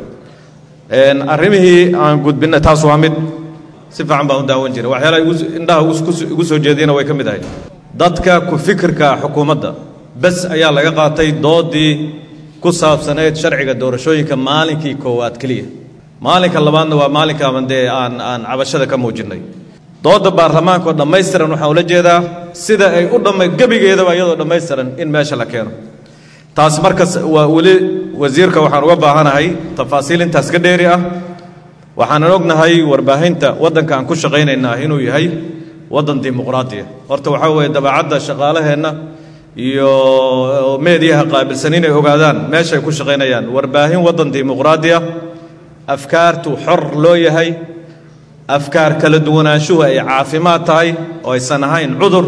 arrimihii aan gudbinay taas waa mid si fiican baan u daawan jiray waxyaalaha indhaha igu soo jeediyana way ka mid ahay dadka ku fikirka xukuumadda bes ayaa laga qaatay doodii ku saabsanayd sharciga doorashooyinka maalinkii koowaad keliya maalinka labaadna waa maalinkaban dee aan aan cabashada ka muujinnay doodda baarlamaanka oo dhammaystiran waxaan ula jeedaa sida ay u dhamma gebigeedaba iyadoo dhammaystiran in meesha la keeno taas markas waa weli wasiirka waxaan uga baahanahay tafaasiil intaas ka dheeri ah waxaanan ognahay warbaahinta waddanka aan ku shaqaynaynaa inuu yahay waddan dimuqraadiya horta waxaa weeye dabeecadda shaqaalaheenna iyo meediyaha qaabilsan inay ogaadaan meeshay ku shaqaynayaan warbaahin waddan dimuqraadiya afkaartu xor loo yahay afkaar kala duwanaanshuhu ay caafimaad tahay oo aysan ahayn cudur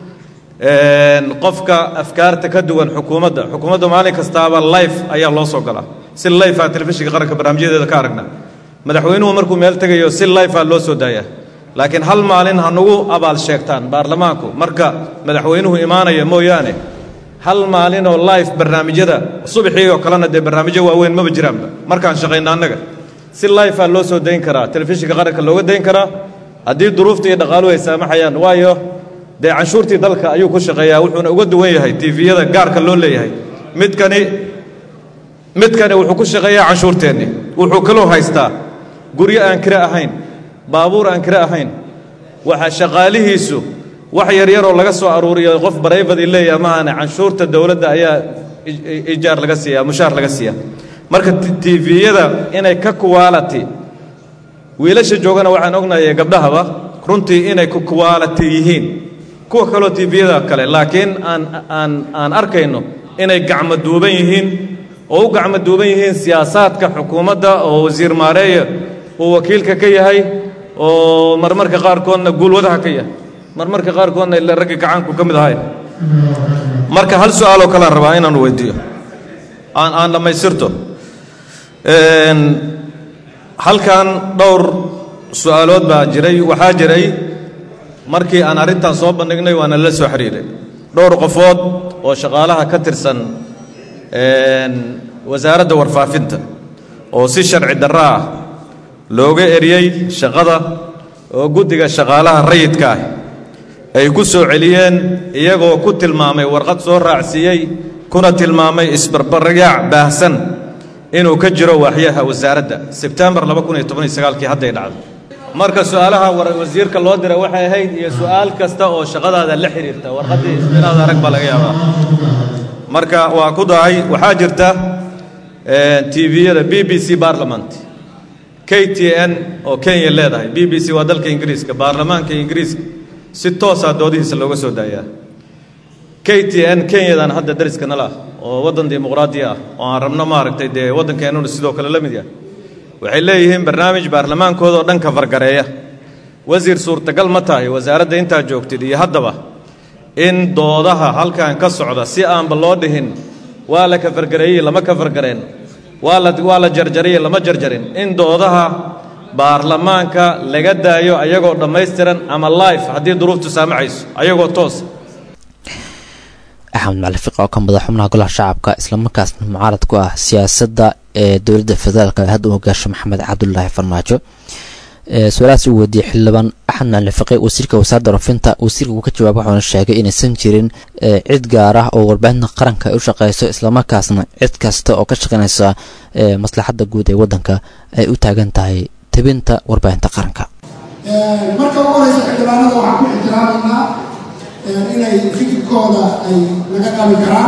qofka afkaarta ka duwan xukuumadda xukuumadda maalin kastaaba life ayaa loo soo galaa si life a telefishinka qaranka barnaamijyadeeda ka aragna madaxweynuhu markuu meel tegayo si life a loo soo daayaa laakiin hal maalin ha nagu abaal sheegtaan baarlamaanku marka madaxweynuhu imaanaya mooyaane hal maalin oo life barnaamijyada subaxii oo kalena dee barnaamijyo waaweyn maba jiraanba markaan shaqayna annaga si life a loo soo dayn karaa telefishinka qaranka looga dayn karaa haddii duruufta iyo dhaqaaluhu ay saamaxayaan waayo dee canshuurtii dalka ayuu ku shaqeeyaa wuxuuna uga duwan yahay tifiyada gaarka loo leeyahay midkani midkani wuxuu ku shaqeeyaa canshuurteenni wuxuu kaloo haystaa guryo aan kire ahayn baabuur aan kire ahayn waxa shaqaalihiisu wax yaryaroo laga soo aruuriyo qof barayfadii leeyaha maahane canshuurta dowladda ayaa ijaar laga siiyaa mushaar laga siiyaa marka tifiyada inay ka kuwaalati wiilasha joogana waxaan ognahay gabdhahaba runtii inay ku kuwaalati yihiin kuwa kaloo tifiyada kale laakiin aan aan aan arkayno inay gacmo duuban yihiin oo u gacmo duuban yihiin siyaasaadka xukuumadda oo wasiir maareeya uu wakiilka ka yahay oo marmarka qaarkoodna guulwadaha ka yahay marmarka qaarkoodna ila ragga gacaanku ka mid ahay marka hal su-aaloo kalean rabaa inaan weydiiyo aan aan dhammaystirto halkan dhowr su-aalood baa jiray waxaa jiray markii aan arrintan soo bandhignay waana la soo xidhiiray dhowr qofood oo shaqaalaha ka tirsan wasaaradda warfaafinta oo si sharci darro ah looga eriyey shaqada oo guddiga shaqaalaha rayidka ah ay ku soo celiyeen iyagoo ku tilmaamay warqad soo raacsiiyey kuna tilmaamay isbarbaryaac baahsan inuu ka jiro waaxyaha wasaaradda sebtembar kii hadday dhacdo marka su-aalaha wasiirka loo diray waxay ahayd iyo su-aal kasta oo shaqadaada la xidhiirta warqaddii inaad arag baa laga yaabaa marka waa ku dahay waxaa jirta tviyada b b c barlament k t n oo kenya leedahay b b c waa dalka ingiriiska baarlamaanka ingiriiska si toosaa doodihiisa looga soo daayaa k t n kenyadan hadda dariska nala ah oo waddan dimuqraadiya ah oo aan rabno maaragtay dee waddankeennuna sidoo kale la mid yahay waxay leeyihiin barnaamij baarlamaankooda oo dhan ka fargareeya wasiir suurtagal ma tahay wasaaradda intaa joogtid iyo haddaba in doodaha halkan ka socda si aanba loo dhihin waa la kafargareeyey lama kafargareen waa la waa la jarjariyey lama jarjarin in doodaha baarlamaanka laga daayo ayagoo dhammaystiran ama life haddii duruuftu saamacayso ayagoo toos axmed macali fiq oo ka madax xubnaha golaha shacabka islamarkaasna mucaarad ku ah siyaasadda ee dowladda federaalk ee hadda u hogaasho maxamed cabdulaahi farmaajo su-aalahaas uu weydiiyey xildhibaan axmed macali fiqi wasiirka wasaaradda rofinta wasiirka uu ka jawaabay wuxuuna sheegay inaysan jirin cid gaar ah oo warbaahinta qaranka ay u shaqeyso islamarkaasna cid kasta oo ka shaqeynaysa maslaxadda guud ee waddanka ay u taagan tahay tebinta warbaahinta qaranka marka ugu horeysa xildhibaanada waxaan ku ixtiraamaynaa inay fikirkooda ay naga qabi karaan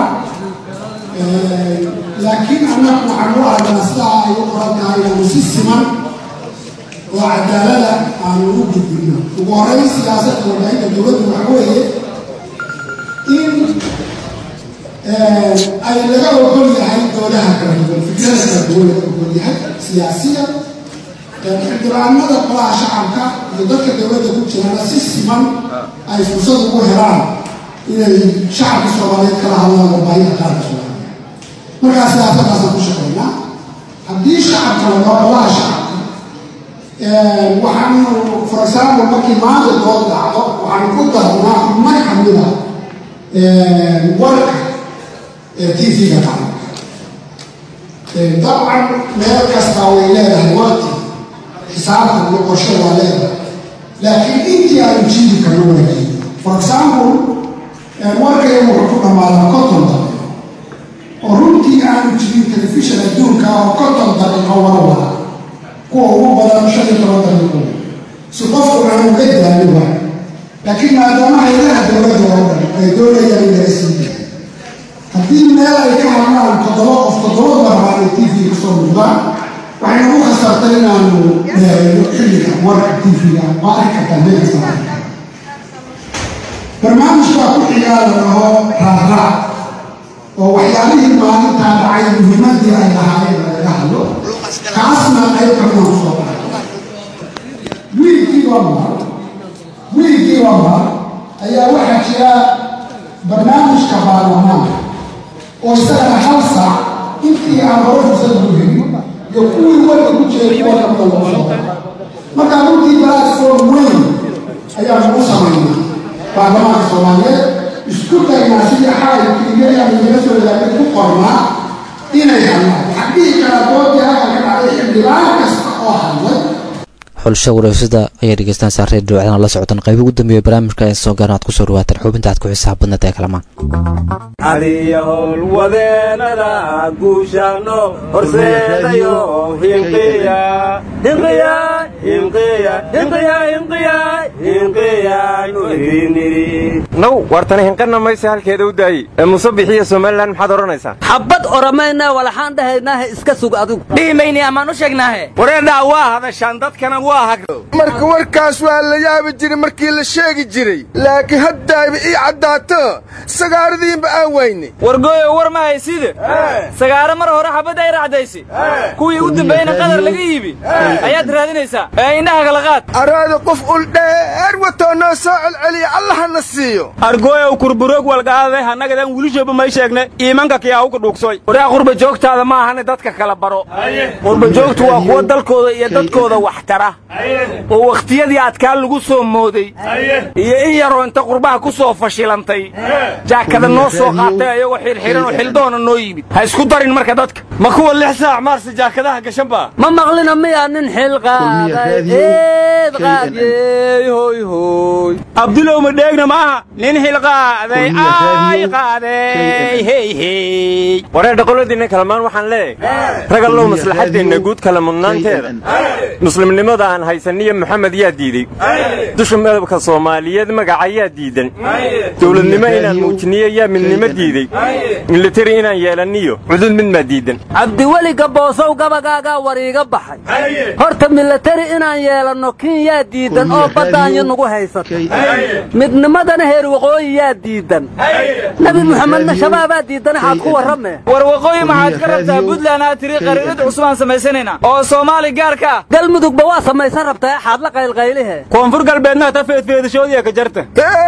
laakiin annagu waxaan u aragnaa sidaa ay u qoran tahay inaanu si siman oo cadaalada aanu u gudbino ugu horeyn siyaasadda warbaahinta dowladdu waxa weeye in ay laga ogol yahay doodaha kala duwan fikrada kala duwan laga ogol yahay siyaasiya xildhibaanada golaha shacabka iyo dadka dowladda ku jirana si siman ay fursad ugu helaan inay shacabka soomaaliyeed kala hadlaan warbaahinta qaranka soomaaliyeed markaa siyaasadaasaan ku shaqaynaa haddii shacabka la dhaho golaha shacabka waxaanu for example markii maanta dood dhacdo waxaanu ku darnaa mar kamida warka t v-ga qaranka dabcan meel kastaa way leedahay warti xisaabta iyo qorshe waa leedahay laakiin intii aanu jiidi karno waa jiidi for example warkayga wuxuu ku dhammaadaa konton daqiiqo oo runtii aanu jirin telefishan adduunka oo konton daqiiqo wara wada kuwa ugu badan shan iyo toban daqiiqo si qofku aanu ka daali waay laakiin maadaama hayadaha dowladda oo dhan ay doonayaan in laga sii yahay haddii meel ay ka hadlaan toddoba qof toddoba barbaan ay t v kasoo muuqdaan waxay nagu khasartay inaanu meereeyo xilliga warka t v-ga waa arki kartaa meel kasta arki karta barnaamijkaa ku xigaa la dhaho raaraac oo waxyaalihii maalintaa dhacay muhiimadii ay lahaayeen lagaga hadlo kaasna qayb kamida kusoo baxay wiilkii waa mar wiilkii waa mar ayaa waxaa jira barnaamijka baarlamaanka oo isagana hal saac intii aan hore fursad ugu helin iyo kuwii warka ku jiray kuwa kamida lagu soo markaa runtii platform weyn ayaan ugu samaynaa baarlamaanka soomaaliyeed isku daynaa sidii xaalkiiyayaanu naga soo ilaagay ku qornaa inay hadlaan xaggii kala doodii halka ka dhacday xildhibaan kasta oo hadlay xulasho wareysada ayaa dhegeystaan saaree dhawacdana la socotaan qaybo ugu dambeeya barnaamijka ee soo garan aad ku soo dhawaataan xubinta aad ku xisaab badnad ee kalamaan adiya howlwadeenada guushano horseedayo hinqiya hinqiya hinqiya hinqiya hinqiya hinqiyaanu iriniri naw wartani hinqana maysa halkeeda u daayey ee musabixiya somalilan maxaad odhanaysaa xabad oramayna walaxaan dhahaynaahe iska sug adigu dhihimayni amaan u sheegnaahe wareedhaa waa hadashaan dadkana waa hagro marka warkaas waa la yaabi jiray markii la sheegi jiray laakiin haddayba ii caddaato sagaaradiinba aan wayne wargooyo war ma hayside sagaaro mar hore xabadda ay racdaysi kuwii u dambeeyena qadar laga yiibi ayaad raadinaysaa ee indhaha kala qaad araada qof uldheer watoo noo soo celceliya allahana siiyo argooyow kurburoog walgaade hannagadan wilishoba may sheegne iimanka kiyaahuka dhuugsoy waraa qurba joogtaada ma ahane dadka kala baro qurba joogtu waa kuwa dalkooda iyo dadkooda wax tara oo wakhtiyadii adkaa lagu soo mooday iyo in yaroo inta qurbaha ku soo fashilantay jaakada noo soo qaatay ayagoo xirxiran oo xildoona noo yimid ha isku darin marka dadka ma kuwa lix saac maarse jaakadaha gashan baa ma maqlina miyaa nin xil qaaday eed qaadiyey hoy hoy abdulow ma dheegna maaha nin xil qaaday ay qaaday hey hey waree dhaqoladiinna kalamaan waxaan leeyahay ragallow maslaxaddeenna guud kala mudnaanteeda muslimnimada aan haysaniyo maxamed yaa diidey dusha madabka soomaaliyeed magaca yaa diidan dowladnimo inaan muujiniyo yaa midnimo diidey militari inaan yeelaniyo cudud mid maa diidan cabdiweli gaboosow gabagaagaa war iiga baxay horta milatari inaan yeelanno kin yaa diidan oo baddaanyo nagu haysata midnimadana heer waqooyi yaa diidan nebi muxamedna shabaabaa diidan axaad ku warrame war waqooyi maxaad ka rabtaa buntland aa tiri qariirad cusubaan samaysanaynaa oo soomaali gaarka ah galmudugba waa samaysan rabtaa axaad la qaylqaylihe koonfur galbeedna ta feedfeedashoodiya ka jarta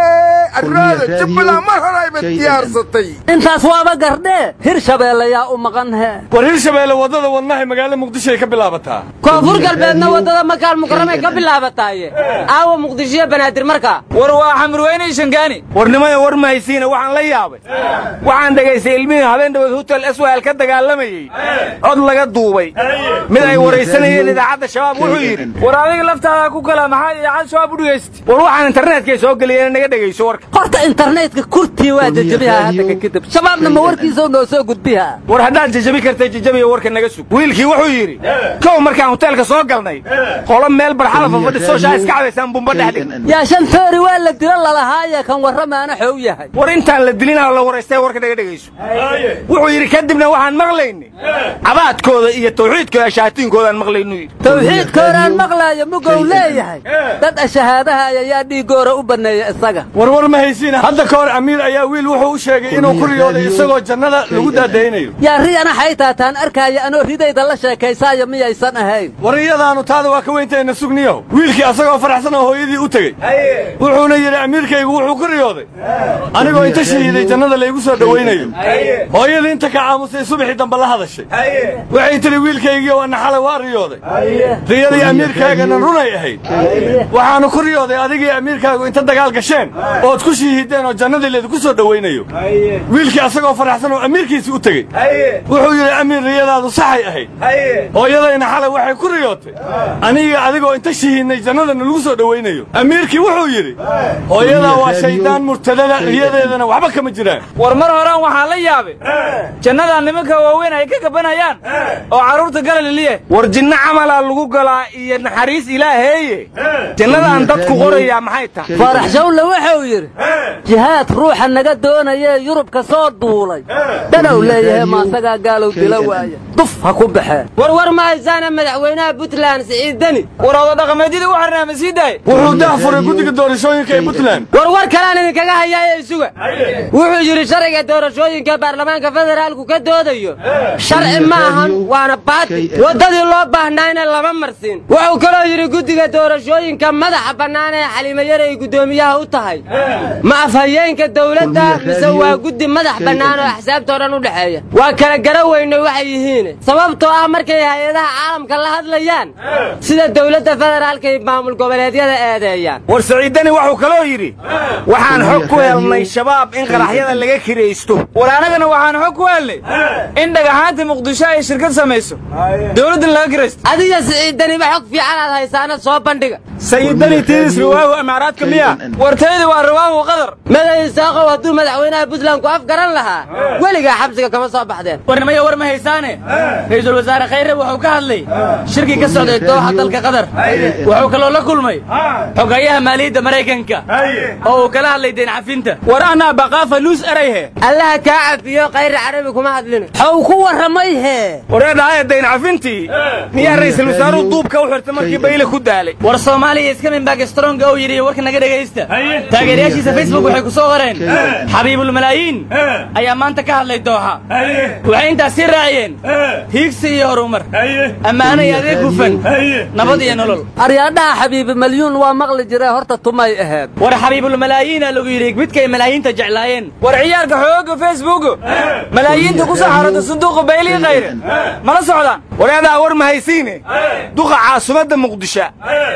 arraada jubbaland mar hore ayba diyaarsatay intaas waaba gardhee hir shabeelle yaa u maqan he war hirshabeelle waddada wadnahay magaalada muqdishoay ka bilaabataa koonfur galbeedna waddada makaal mukarramay ka bilaabataaye aawa muqdishoyo banaadir markaa war waa xamurweynay shangaani warnimada war mahaysiina waxaan la yaabay waxaan dhegaystay ilmihii habeen dhaweed hotel swal ka dagaalamayey cod laga duubay mid ay waraysanayeen idaacadda shabaab wuxuu yidhi war adiga laftaada ku kala maxaa idaacad shabaab u dhegaysta war waxaan internetkay soo geliyeen naga dhegayso warka horta internetka kurtii waa jajabiha hadda kadib shabaabna ma warkiisoo noo soo gudbiha war haddaad jajabi kartay jajabiya warka naga sug wiilkii wuxuu yidhi kow markaan hoteelka soo galnay qolo meel barxada fadhiso shaa iska cabaysaan bumba dhexdhig yaa shan toori waa la dilo lalahaaye kan warramaana xow yahay war intaan la dilinaa la waraystay warka naga dhegayso wuxuu yidhi kadibna waxaan maqlaynay cabaadkooda iyo tawxiidkooda shaatiinkoodaaan maqlaynu yidhi tawxiidkoodaan maqlaayo mugow leeyahay dad ashahaadahaya yaa dhiigoora u banneeya isaga warwar ma haysiina hadda ka hor amiir ayaa wiil wuxuu u sheegay inuu ku riyooday isagoo jannada lagu daadaynayo yaa riyana xaytaataan arkaaya anoo ridayda la sheekaysaayo miyaysan ahayn war iyadaanu taada waa ka weyntayna sugniyaho wiilkii asagoo faraxsan oo hooyadii u tegey wuxuuna yidhi amiirkaygu wuxuu ku riyooday anigoo inta shahiiday jannada laygu soo dhowaynayo hooyadii inta ka caamusay subaxii dambe la hadashay waxay tidhi wiilkaygii oo naxale waa riyooday riyadii amiirkaagana runay ahayd waxaanu ku riyooday adigii amiirkaagu inta dagaal gasheen ood ku shihiideen oo jannadii laydinku soo dhowaynayo wiilkii asagoo faraxsan oo amiirkiisii u tegey wuxuu yidhi amiir riyadaadu saxay ahayd hooyadayna xalay waxay ku riyootay aniga adigoo inta shihiidnay jannadana lagu soo dhowaynayo amiirkii wuxuu yidhi hooyadaa waa shaydaan murtadada riyadeedana waxba kama jiraan war mar horaan waxaa la yaabay jannadaa nimanka waaweyn ay ka gabanayaan oo carruurta galaliliye war jinno camalaa lagu galaa iyo naxariis ilaaheeye jannadaan dadku qorayaa maxay tahay faarax shawle wuxuu yidhi jihaad ruuxa naga doonayee yurubka soo duulay dhanow leeyahay maasagaa gaalow dila waaya duf ha ku baxee warwar ma haysaana madaxweynaha puntland siciid deni war oda dhaqameedyadii u xirnaa ma sii daay wuxuu dahfuray guddiga doorashooyinka ee puntland warwar kalaan idinkaga hayaaye isuga wuxuu yidhi sharciga doorashooyinka baarlamaanka federaalku ka doodayo sharci ma ahan waana baati waddadii loo baahnayna lama marsin wuxuu kaloo yidhi guddiga doorashooyinka madaxa bannaan ee xalimayar ay guddoomiyaha u tahay ma afhayeenka dawladda mise waa guddi madax bannaan oo axsaabta o dhan u dhexeeya waa kala gara weynay waxay yihiin sababtoo ah markay hay-adaha caalamka la hadlayaan sida dawladda federaalka iyo maamul goboleedyada eedeeyaan war saciiddani wuxuu kaloo yidhi waxaan xog ku helnay shabaab in qaraxyada laga kiraysto war annagana waxaan xog ku helnay in dhagaxaanta muqdisho ay shirkad samayso dawladdan laga kiraysto adiga siciiddaniba xog fiicanaad haysaanad soo bandhiga sayidani tiidis riwaahu amaaraadka miya wartaydi waa riwaahu qadar maday isaaqow hadduu madaxweynaha puntland ku afgaran lahaa weligaa xabsiga kama soo baxdeen warnimaya war ma haysaane ra-iisul wasaare khayre wuxuu ka hadlay shirkii ka socday dooxa dalka qatar wuxuu kaloo la kulmay xogayaha maaliyadda maraykanka oo uu kala hadlay deen cafinta war anaa baqaafa luus erayhe allaha kaa cafiyo khayre carabi kuma hadlin xow ku warramay hee wareedhaaya dayn cafintii miyaa ra'iisul wasaaruhu duubka u xirtay markii bayle ku daalay war soomaaliya iskamin baagstronga oo yidhi warka naga dhegaysta taageerayaashiisa facebook waxay ku soo qoreen xabiibulmalaayiin ayaa maanta ka hadlay dooxa waxay intaas sii raaciyeen hiigsi iyo horumar ammaano iyo adeeg hufan nabad iyo nolol aryaadhaha xabiibi malyuun waa maqli jiree horta tumay aheed war xabiibulmalaayiina lagu yidhi midkay malaayiinta jeclaayeen war ciyaarka xooga facebook malaayiinta ku soo xarota sanduuqa baylii khayre mala socdaan wareedaa war ma haysiine duqa caasimadda muqdisho iyo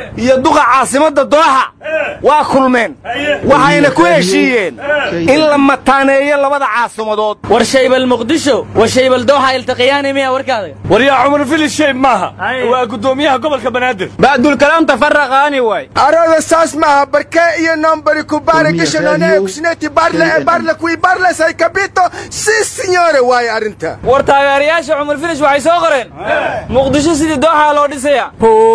duqa caasimadda dooxa waa kulmeen waxayna ku heshiiyeen in la mataaneeyo labada caasimadood war shaybal muqdisho wa shaybal dooxa iltaqiyaani miya warkaada waryaa cumar filis shayb maaha waa guddoomiyaha gobolka banaadir ba'dulkalaam tafaraqaani waay arooda saas maaha barkee iyo nombari kubare kishanone kushneti barle e barle kui barle say kabito si signore waaye arrinta war taageerayaasha cumar filish waxay soo qoreen muqdisho sidii dooxaa loo dhisaya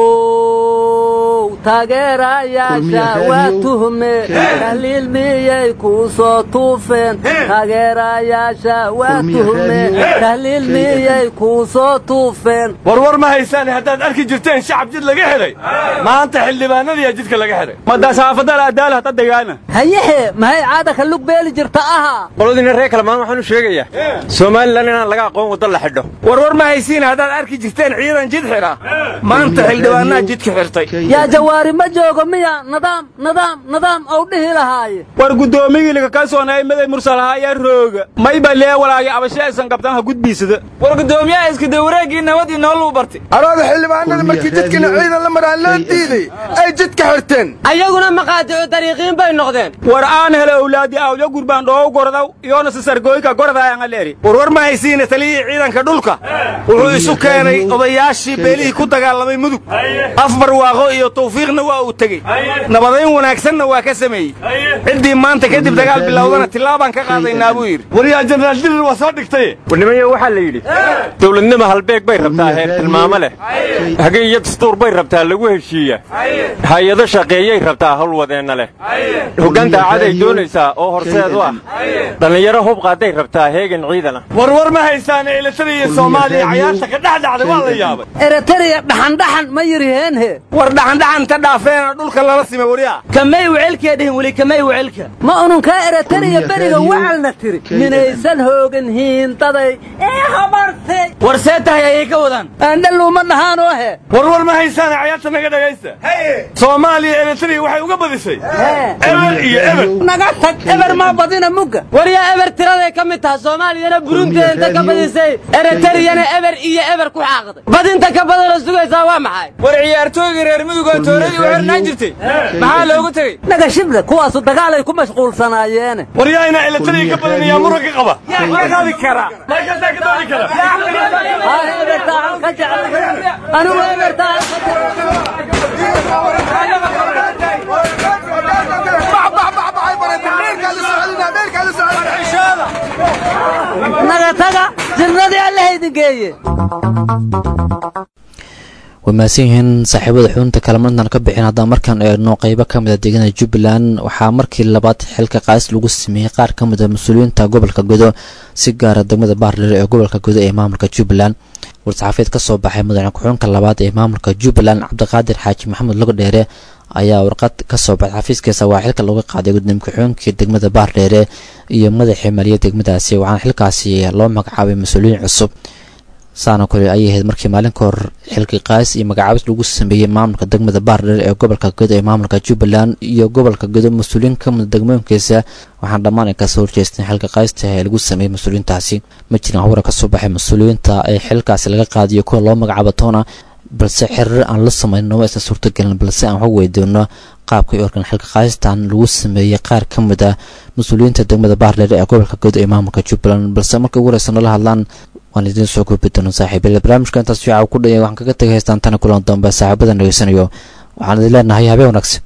how taageerayaasha waa tuhme tahliil miyay kuu soo tuufeen taageerayaasha waa tuhme tahliil miyay kuu soo tuufeen warwar ma haysaan haddaad arki jirteen shacab jid laga xidhay maanta xildhibaanadiyaa jidka laga xidhay madasaafadal adaal hata degaana hayehe mahay caada ka lug beeli jirta aha qoladina reer kalamaan waxaan u sheegayaa somalilan inaan laga aqoon waddo la xidho warwar ma haysiin haddaad arki jirteen ciidan jid xidha maanta xildhibaanaha jidka xirtay yaa jawaari ma joogo miya nidaam nidaam nidaam ou dhihi lahaaye war guddoomiyii laga kalsoonay maday mursalaha ayaa rooga mayba lee walaagay abashe aysan qabtaan ha gudbiisada war guddoomiyaha iskada wareeggii nabad iyo nolol u bartay arooda xildhibaanada markii jidkana ciidan la maraan loo diiday ay jidka xirteen ayaguna maqaadicu dariiqiin bay noqdeen war aan hele owlaadi awyo gurbaan dhoow gordaw iyoona sisargooyka gordaayangaleeri warwar ma haysiina taliyihii ciidanka dhulka wuxuu isu keenay odayaashii beelihii ku dagaalamay mudug afbar waaqo iyo tawfiiqna waa uu tegey nabadayn wanaagsanna waa ka sameeyey ciddii maanta kadib dagaal bilowdana tillaabaan ka qaadaynaa buu yidhi waryaa jenaraal dirir waa soo dhigtay warnimayo waxaa la yidhi dowladnima halbeeg bay rabtaa heer tilmaamo leh hage iyo dastuur bay rabtaa lagu heshiiya hay-ado shaqeeyay rabtaa howlwadeenna leh hoggaan daacaday doonaysaa oo horseed u ah dhallinyaro hub qaaday rabtaa heegan ciidana warwar ma haysaan elatari iyo soomaaliya cayaarta ka dhex dhacday waa la yaabay eritariya dhaxandhaxan ma yiriheenhe war dhaxandhaxan ta dhaafeena dhulka lala sima wariya kamay wecelkaa dhihin weli kamay wecelka ma ununkaa eritariya beriga wacalna tiri minaysan hoogan hiindaday ee habartay war see tahay ayay ka wadaan aandhaluuma dhahaanoo he warwar ma haysaan cayaarta naga dhagaysta soomaaliya eritariya waxay uga badisay eber iyo eber naga tag eber maa badina mugga waryaa eber tiraday ka mid taha soomaaliyana burundiya inta ka badisay eritariyana eber iyo eber ku xaaqday badinta ka badanoo sugaysaa waa maxay war ciyaartooygii reer mudug oo tooradii u xirnaan jirtay maxaa loogu tegey naga shible kuwaasu dagaalay ku mashquulsanaayeene war yaa inaa eritariya ka badan yaa muranka qaba qaadi kara markaasaa ka doodi kara anigu ebertaa naga taga jirnadii allaha idin geeye way mahadsan yihiin saaxiibada xubinta kalamadnan ka bixin haddaan markaan eegno qeybo ka mid a deegaanada jubbaland waxaa markii labaad xilka qaadis lagu sameeyey qaar ka mid a mas-uuliyiinta gobolka godo si gaara degmada baarlere ee gobolka godo ee maamulka jubbaland war-saxaafiyeed ka soo baxay madaxne ku-xunka labaad ee maamulka jubbaland cabdiqaadir xaaji maxamed logodheere ayaa warqad ka soo baxay xafiiskiisa waa xilka looga qaaday gudoomiye ku-xigeenkii degmada baardheere iyo madaxii maliya degmadaasi waxaana xilkaasi loo magacaabay mas-uuliyiin cusub saana kole ayay ahayd markii maalin ka hor xilkii qaadis iyo magacaabis lagu sameeyey maamulka degmada baardheer ee gobolka godo ee maamulka jubbaland iyo gobolka godo mas-uuliyiin ka mida degmooyinkiisa waxaana dhammaan ay kasoo horjeesteen xilka qaadista ee lagu sameeyey mas-uuliyiintaasi ma jirin hawra ka soo baxay mas-uuliyiinta ee xilkaasi laga qaadiyo kuwa loo magacaabo toona balse xiriir aan la samayno ma aysan suurtagelin balse aan wax weydoono qaabka i organ xilka qaadistan lagu sameeyey qaar ka mid ah mas-uuliyiinta degmada baardheer ee gobolka godo ee maamulka jubbaland balse markii ugu horeysa nala hadlaan waan idiin soo gudbi doona saaxiibyada barnaamijka intaas fiica ku dhaya waxaan kaga tegay haystaan tana kulan dambe saaxiibada dhegeysanayo waxaan idin leenahay habeen wanaagsan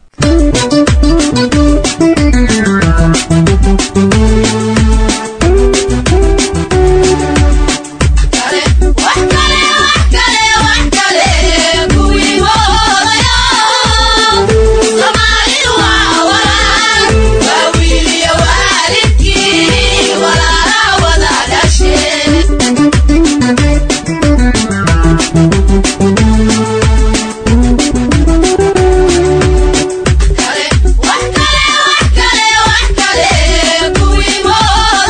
Wax kale wax kale wax kale kuwii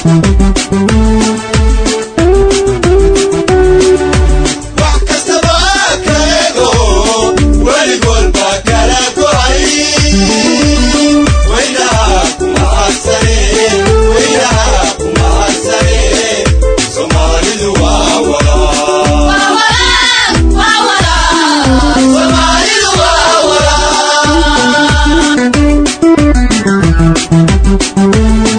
wax kastaba ka ego weligood baa kala go'ay weynaha kuma hadsane weynaha kuma hadsane soomaalidu waa walaa soomaalidu waa walaa